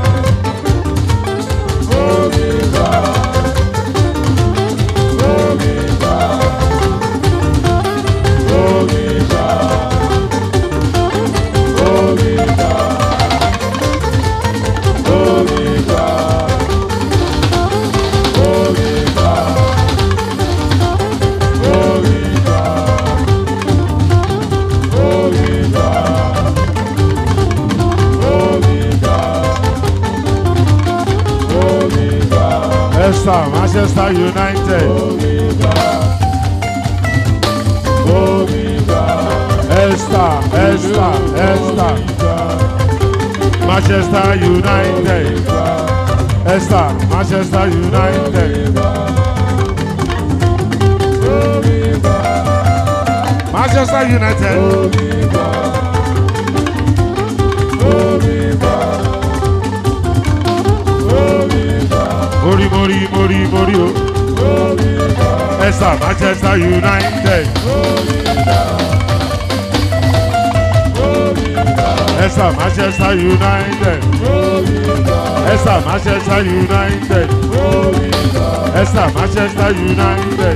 oríga, oríga, oríga, oríga, oríga, oríga, oríga, oríga, oríga, oríga, esther manchester united oríga, oríga, esther esther esther manchester united esther manchester united oríga, Manchester United. Mori mori mori mori o. Ẹ̀sà Manchester United. Ẹ̀sà Manchester United. Ẹ̀sà Manchester United. Ẹ̀sà Manchester United.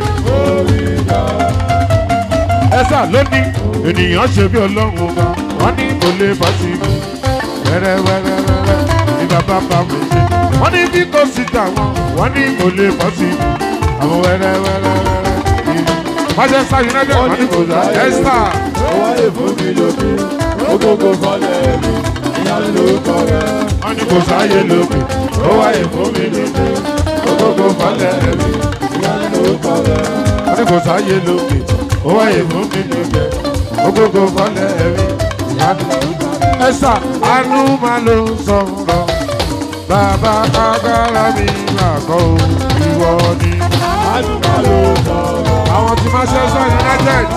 Ẹ̀sà lónìí ènìyàn ṣe bí ọlọ́run ọba wọ́n ní kò lè bọ́ sí mi wẹ́rẹ́wẹ́rẹ́wẹ́rẹ́ ní bàbá bá mi ṣe wọ́n ní bí kò sí tàwọn wọ́n ní kò lè bọ́ sí mi àwọn wẹ́rẹ́wẹ́rẹ́wẹ́rẹ́ ní Manchester United wọ́n ní kò dá Ẹ̀sà Wáyé fún mi lókè, ogógó fọlẹ̀ mi, ìyanu lórúkọ rẹ̀. wọ́n ní kò sáyé lókè ó wáyé fún mi lókè gbogbo falẹ̀ mi Ìyanu lórúkọ rẹ̀. wọ́n ní kò sáyé lókè ó wáyé fún mi lókè gbogbo falẹ̀ mi ẹ̀sà àánú máa ló sọ̀rọ̀ bàbá agbára mi làkọ́ o ìwọ ni Àdúgbò ló sọ̀rọ̀. àwọn tí Manchester United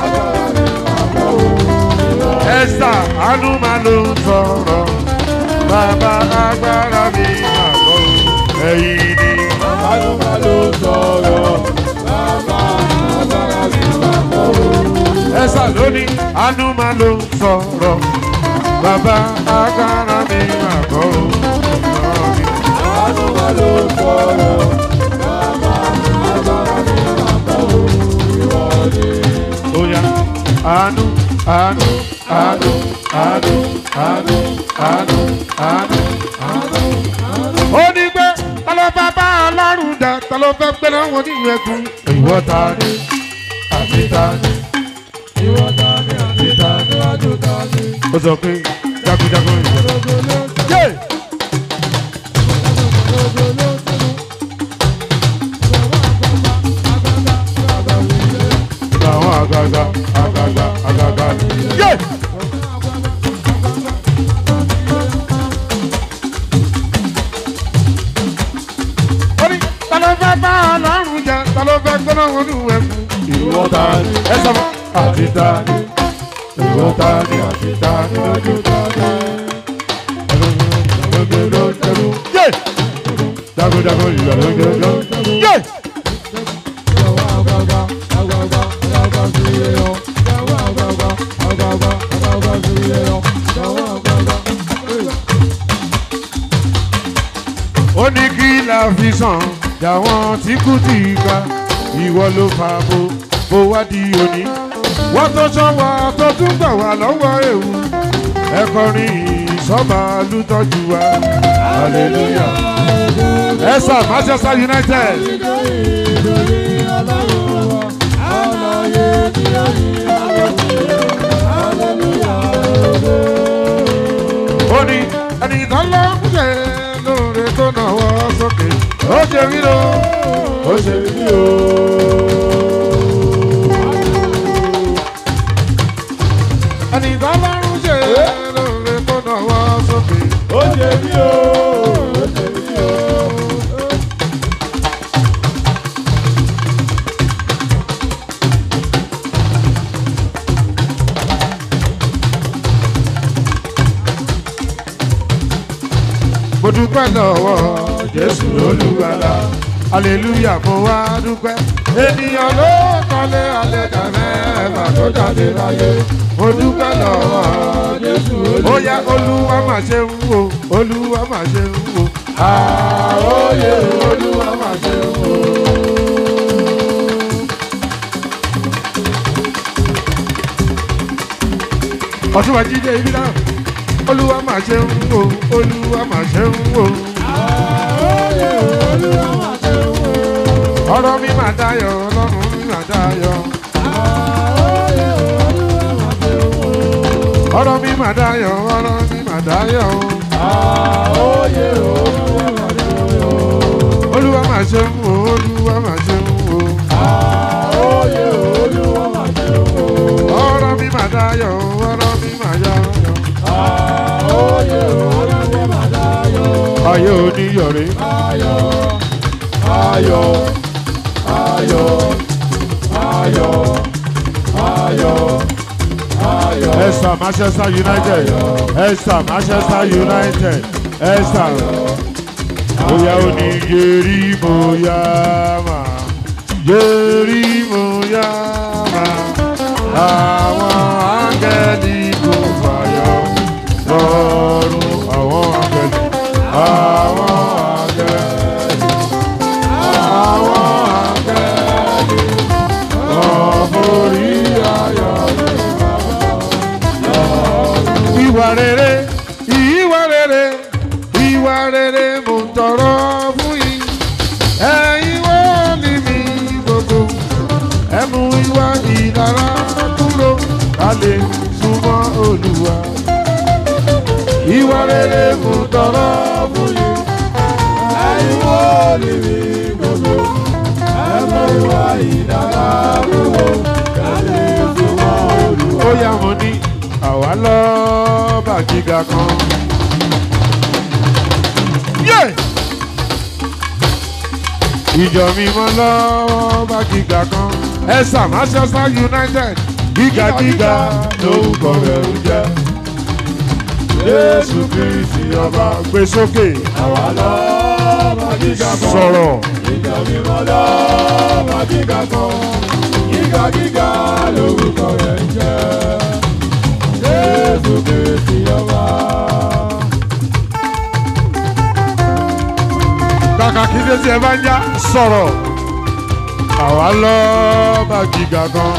ẹ̀sà àánú máa ló sọ̀rọ̀ bàbá agbára mi làkọ́ o ẹ̀yìn ni. Àdúgbò ló sọ̀rọ̀. Bàbá agbára mi máa kọ́ o. ẹsà lónìí àánú máa ló ń sọ̀rọ̀ bàbá agbára mi máa kọ́ ọ́ Àdúgbò ló sọ̀rọ̀. Bàbá agbára mi máa kọ́ o. Ìwọ ni. ó yá àánú àánú àánú àánú àánú àánú àánú àánú. ó ní pé ta ló fẹ́ bá ọlọ́run dá ta ló fẹ́ gbé láwọn nínú ẹkùn. ìwọ ta ni àti ta ni. Ìwọ ta ni àti ta níwájú ta ni. ó sọ pé jagunjagun ìjọba. yé làwọn àgàgà àgàgà àgàgà. yé. ó ní ta ló fẹ́ bá ọlọ́run jà ta ló fẹ́ gbóná wọn ní ìwẹ̀ fún. Ìwọ ta ni. ẹ sọ fún àti ta ni ìwọ ta ni àti ta ni Níwájú ta ni. yé. jagunjagun ìjọba yé. ó ní kí la fi sàn jàwọn tí kú ti ga ìwọ ló fa bo bó wá di òní. wọ́n tó sọ wá tó tún gbà wá lọ́wọ́ ewu ẹ̀kọrin ìsọ́ba lùtọ́jú wa hallelujah. ẹ̀sà Manchester United ó ní ẹnìkan ló ń ṣe lóore tó náwó sókè ó ṣe rí lọ ó ṣe rí o. ẹnìkan ló ń ṣe lóore tó náwó sókè. Ó ṣe mí o, ó ṣe mí o. mo dúpẹ́ lọ́wọ́ jésù olúwalá aleluya mo wá dúpẹ́ ènìyàn ló kọ́lé àlẹ́dà mẹ́fà tó jáde láyé mo dúpẹ́ lọ́wọ́ jésù olúwa ó yá olúwa mà ṣe ń wò olúwa mà ṣe ń wò Àóyè Olúwa máa ṣe wò. ọ̀túnba jíde ibi náà olúwa mà ṣe ń wò olúwa mà ṣe ń wò Àóyè Olúwa máa ṣe wò. ọ̀rọ̀ mi mà dayọ̀ ọlọ́run mi mà dayọ̀ Àóyè Olúwa máa ṣe wò. ọ̀rọ̀ mi mà dayọ̀ ọ̀rọ̀ mi mà dayọ̀ Àóyè Olúwa máa ṣe wò. olúwa mà ṣe ń wò olúwa mà ṣe ń wò Àóyè Olúwa máa ṣe wò. ọ̀rọ̀ mi mà dayọ̀ ọ̀rọ̀ mi mà dayọ̀ Àóyè Olúwa máa dáyọ̀. ayé oníyọ̀rẹ́ Ayọ̀, ayọ̀, ayọ̀, ayọ̀, ayọ̀. Esther Manchester United Esther Manchester United Esther bóyá ó ní yeri bóyá mà yeri bóyá mà àwọn áńgẹ́lì kò fàyọ lọ́rùn àwọn áńgẹ́lì àwọn áńgẹ́lì àwọn áńgẹ́lì ọ̀bọ̀rí ayọ̀ ìwà rere ìwà rere ìwà rere mo ń tọrọ fún yín ẹ̀yin wọ́n ní mi gbogbo ẹ mú ìwà ìdára kúrò ká lè súnmọ́ olúwa ìwà rere mo ń tọrọ fún yín ẹ̀yin wo ni mi gbogbo ẹ mọ ìwà ìdára kúrò kálí súnmọ́ olùwà. ó yá mo ní àwa lọ́ọ́bà gíga kan. Yeah! ìjọ mímọ́ lọ́ọ́bà gíga kan. ẹ̀sà Manchester United gíga gíga lórúkọ rẹ̀ ń jẹ́. Jésù Kristi ọba gbé sókè àwa lọ́ọ́ gíga kan. sọ̀rọ̀. Ìjọ mímọ́ lọ́ọ́ gíga kan. Gíga gíga lórúkọ rẹ̀ ń jẹ́. Jésù Kristi ọba. kàkà kí ló ti ẹ bá ń já sọ̀rọ̀ àwa lọ́ọ́bà gíga kan.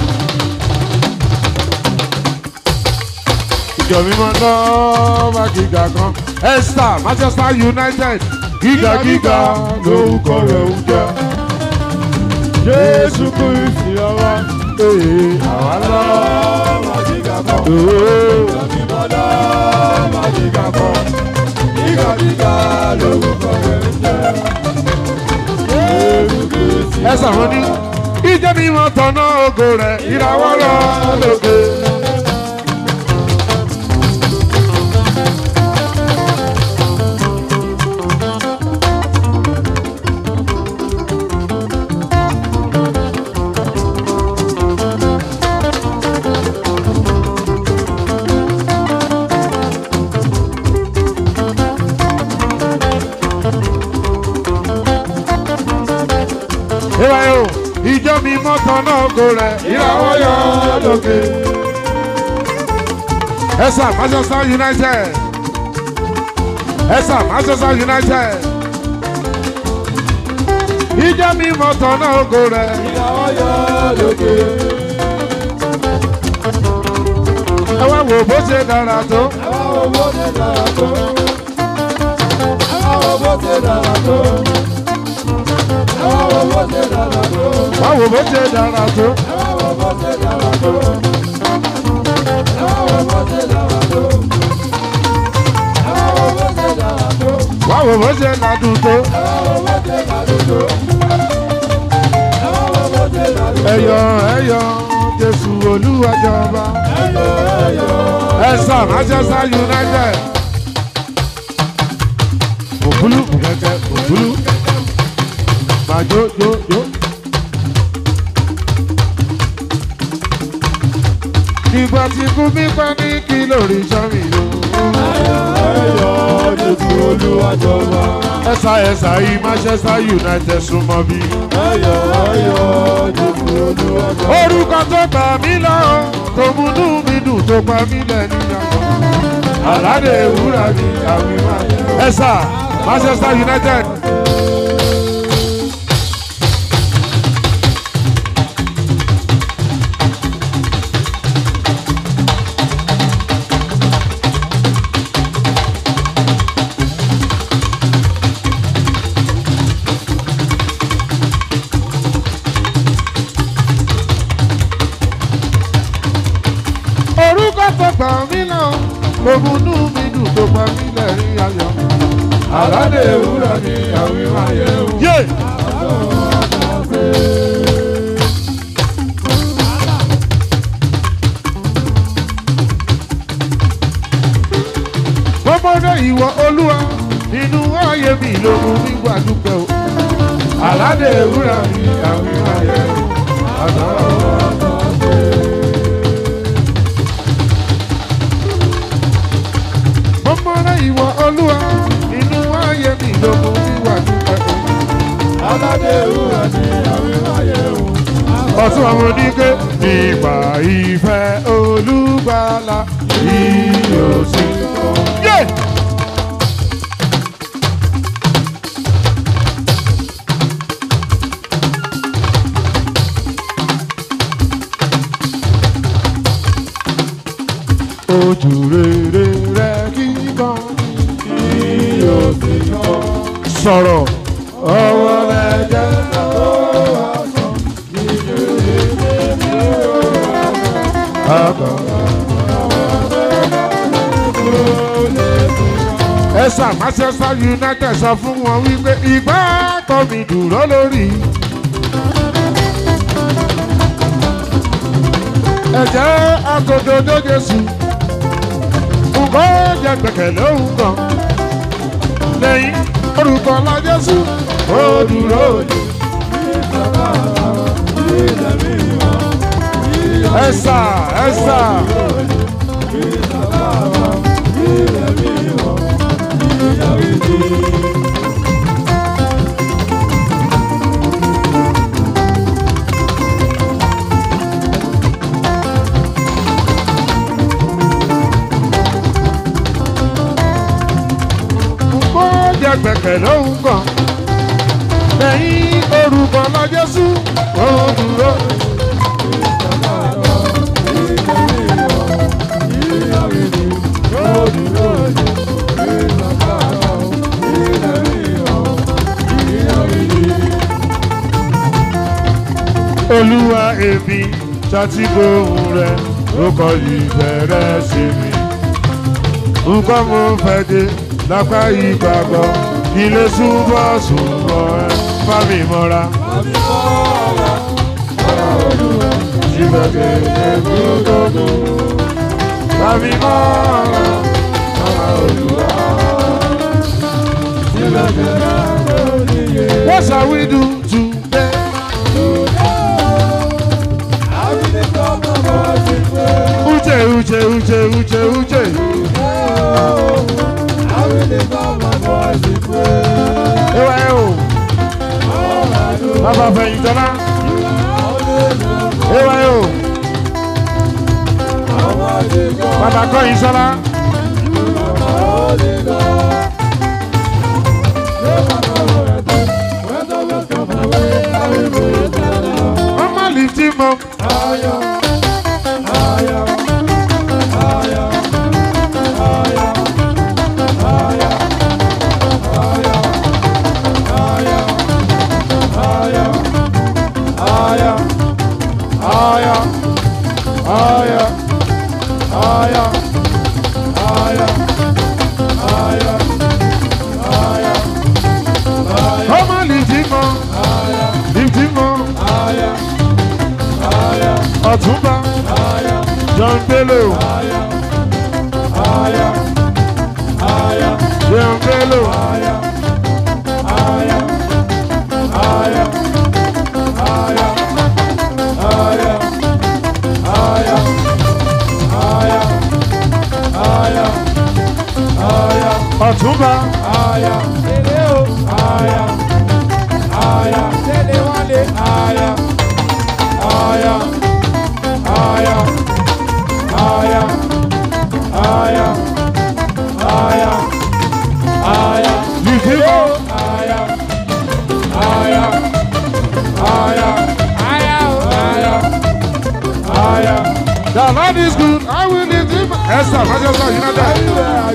ìjọ mímọ́ lọ́ọ́bà gíga kan. Esther Manchester United gíga gíga lórúkọ rẹ̀ ń jẹ́. Jésù Kristi ọba. Ee, àwa Lọ́ọ́ gíga kan. lọ́ọ́. Ìjọ mímọ́ lọ́ọ́ gíga kan. Gíga gíga lórúkọ rẹ̀ ń jẹ́. Jésù Kristi ẹ sàwọn ní ìjọ mímọ́ tọ̀nà ògo rẹ̀ ìràwọ̀ lọ lókè. ìwà yóò ìjọ mímọ́ tọ̀nà ògo rẹ̀ ìràwọ̀ yọ lókè. ẹ̀sà Manchester United ẹ̀sà Manchester United ìjọ mímọ́ tọ̀nà ògo rẹ̀ ìyàwó yọ lókè. ẹ wá wò bó ṣe dára tó. Ẹ wá wo bó ṣe dára tó. Ẹ wá wo bó ṣe dára tó. Ẹ wá wo bó ṣe dára tó. wá wò bó ṣe dára tó. Ẹ wá wo bó ṣe dára tó. Ẹ wá wo bó ṣe dára tó. Ẹ wá wo bó ṣe dára tó. wá wò bó ṣe ládùn tó. Ẹ wá wo bó ṣe dára tó. Ẹ wá wo bó ṣe dára tó. ẹyọ ẹyọ Jésù Olúwàjọba. Ẹyọ ẹyọ. ẹ̀sà Manchester United. òkúlù kẹ̀kẹ́ òkúlù. màjò jò jò. ìgbà tí kú mi pa ní kí lórí sọ́mi lò. Ẹyọ Jésù Olúwàjọba. ẹ̀sà ẹ̀sà yìí Manchester United súnmọ́ bí. Ẹyọ ẹyọ Jésù Olúwàjọba. orúkọ tó gbà mí lọ tó múnú mi dùn tó pa mí lẹ́nu yàgò. aládé ìwúrà ni àwìn máa yẹ. ẹ̀sà Manchester United. orúkọ tó gbà mí lọ tó múnú mi dùn tó pa mí lẹ́rìn ayọ̀. Aládé ewúrẹ́ ni àwìn máa yẹ wò. yé gbọ́mọdé ìwọ olúwa nínú ayé mi ló mú mi wà dúpẹ́ o. Aládé ewúrẹ́ ni àwìn máa yẹ wò. Àtàwọn ọ̀dọ́ ṣe. aládé ewúrẹ́ ní àwíwáyé o. ọtún àwọn oníke nípa ìfẹ́ olùgbàlà yíyó sí. Yeah! ojú rere rẹ kíkan Yíyó sí kọ́. sọ̀rọ̀ ọwọ́ rẹ jẹ́ àgbà. ẹ̀sà Manchester United sọ fún wọn wípé ìgbà tó mi dúró lórí. ẹ̀jẹ̀ agododo Jésù nǹkan jẹ gbẹ̀kẹ̀lé òun kan lẹ́yìn orúkọ ńlá Jésù ó dúró ní. ẹ̀sà ẹ̀sà nǹkan jẹ gbẹ̀kẹ̀lé òun kan lẹ́yìn orúkọ ńlá Jésù ó dúró ní. olúwa èmi ṣàtìgbóhùn rẹ ló kọ ìbẹ̀rẹ̀ sí mi. nǹkan mo fẹ́ dé lápá ìgbàgbọ́ ilé súnmọ́ súnmọ́ ẹ bá mi mọ́ra. síbẹ̀ kéde gbogbo bá mi mọ́ra. What shall we do today? Uche, uche, uche, uche, uche. Ewa ẹ o. Bàbá Fẹ̀yìntọ́lá. Ewa ẹ o. Bàbá Kọ́yìnsọ́lá. Mama lift him up. Mama lift him up. Lift him up. Ọ̀túnba. John Bello. John Bello. Ọ̀túnba. Lift him up. The Lord is good. I will lift him up. Esther, Manchester United.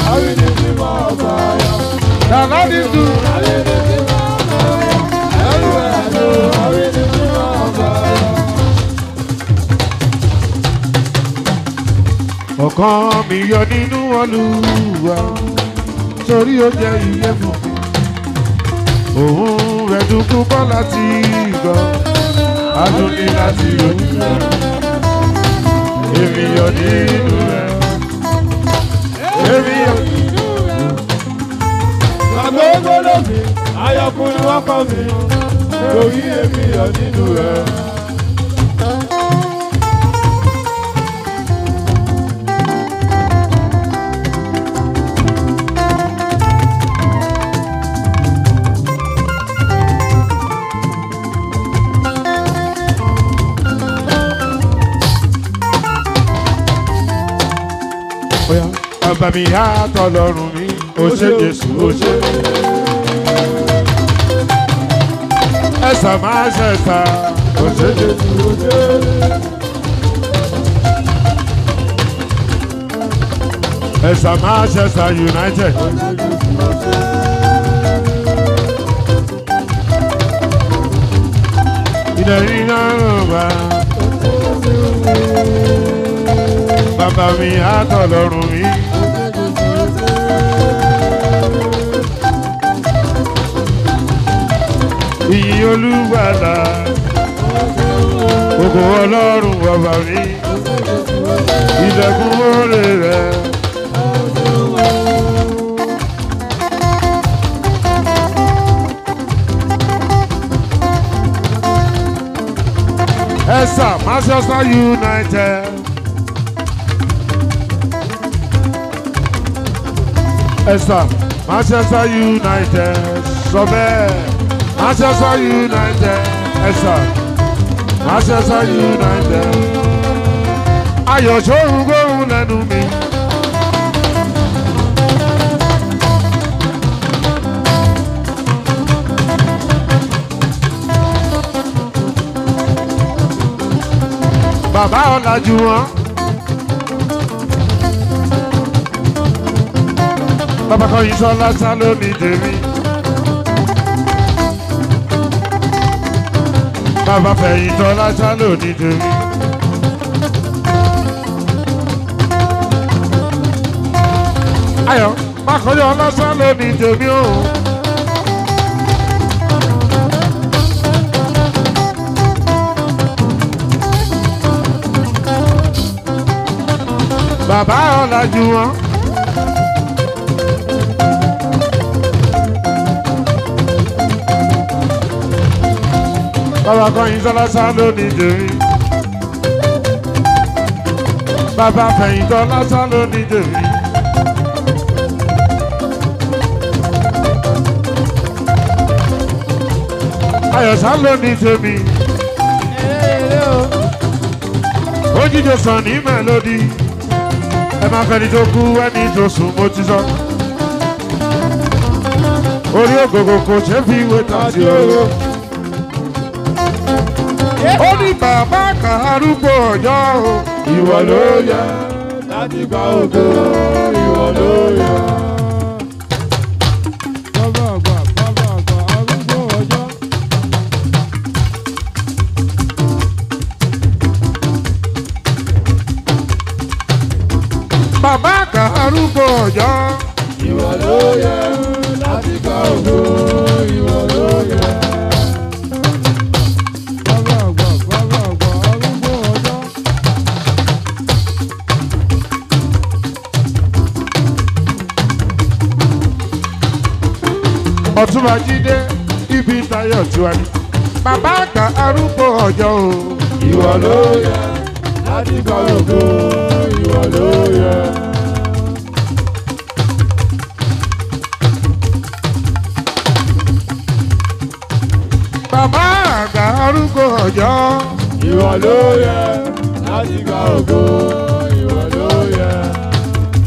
The Lord is good. ọkàn mi yọ nínú Olúwa torí ó jẹ́ iye fún mi òun rẹ̀ dúkú bọ́ láti gbọ́ adúlé láti ojú rẹ̀ èmi yọ nínú rẹ̀ èmi yọ. Ayọ̀kùnrin wọ́n kọ́ mi, lórí èmi yọ nínú rẹ̀. bàbá mi á tọlọ́run mi ó ṣe jésù ó ṣe. ẹ̀sà máa ṣẹ̀ṣà ó ṣe jésù ó ṣe. ẹ̀sà máa ṣẹ̀ṣà united. ìdẹ̀rí náà ló bá. bàbá mi á tọlọ́run mi. ìyìn olúgbàlà ògo ọlọ́run bàbá mi ìdẹ̀kùn oore rẹ̀. ẹ̀sà manchester united. ẹ̀sà manchester united sọ bẹ́ẹ̀ manchester united ẹ̀sà manchester united ayọ̀ sóhun gbóhùn lẹ́nu mi. bàbá ọ̀làjú wọn. bàbá kan yìí sọ lásán lónìí tèmi. bàbá fẹ̀yìn tọ́ lásán lónìí tèmi. ayọ̀ mákòyọ̀ lásán lónìí tèmi o. bàbá ọ̀làjú wọn. bàbá kan yìí sọlá sá lónìí dèrí. bàbá fẹ̀yìn tọ́ lásán lónìí dèrí. ayọ̀sá lónìí tèmi. ó jíjọ sàn ní mẹ́lódì ẹ máa fẹ́ni tó kú ẹni tó sùn mo ti sọ. orí ògògò kò ṣe fi ìwé tàbí oró. ó ní bàbá kan arúgbó ọjọ́ o. ìwọ ló yẹ. láti gba ògo ìwọ ló yẹ. Bàbá àgbà, bàbá àgbà, arúgbó ọjọ́. bàbá kan arúgbó ọjọ́. Ìwọ ló yẹ láti gba ògo ìwọ ló yẹ. Bàbá àgbà, bàbá àgbà, arúgbó ọjọ́. ọ̀túnba jíde ibi tayọ̀ tiwa ni. bàbá kan arúgbó ọjọ́ o. Ìwọ ló yẹ láti gba ògo ìwọ ló yẹ. bàbá àgbà arúgbó ọjọ́. Ìwọ ló yẹ láti gba ògo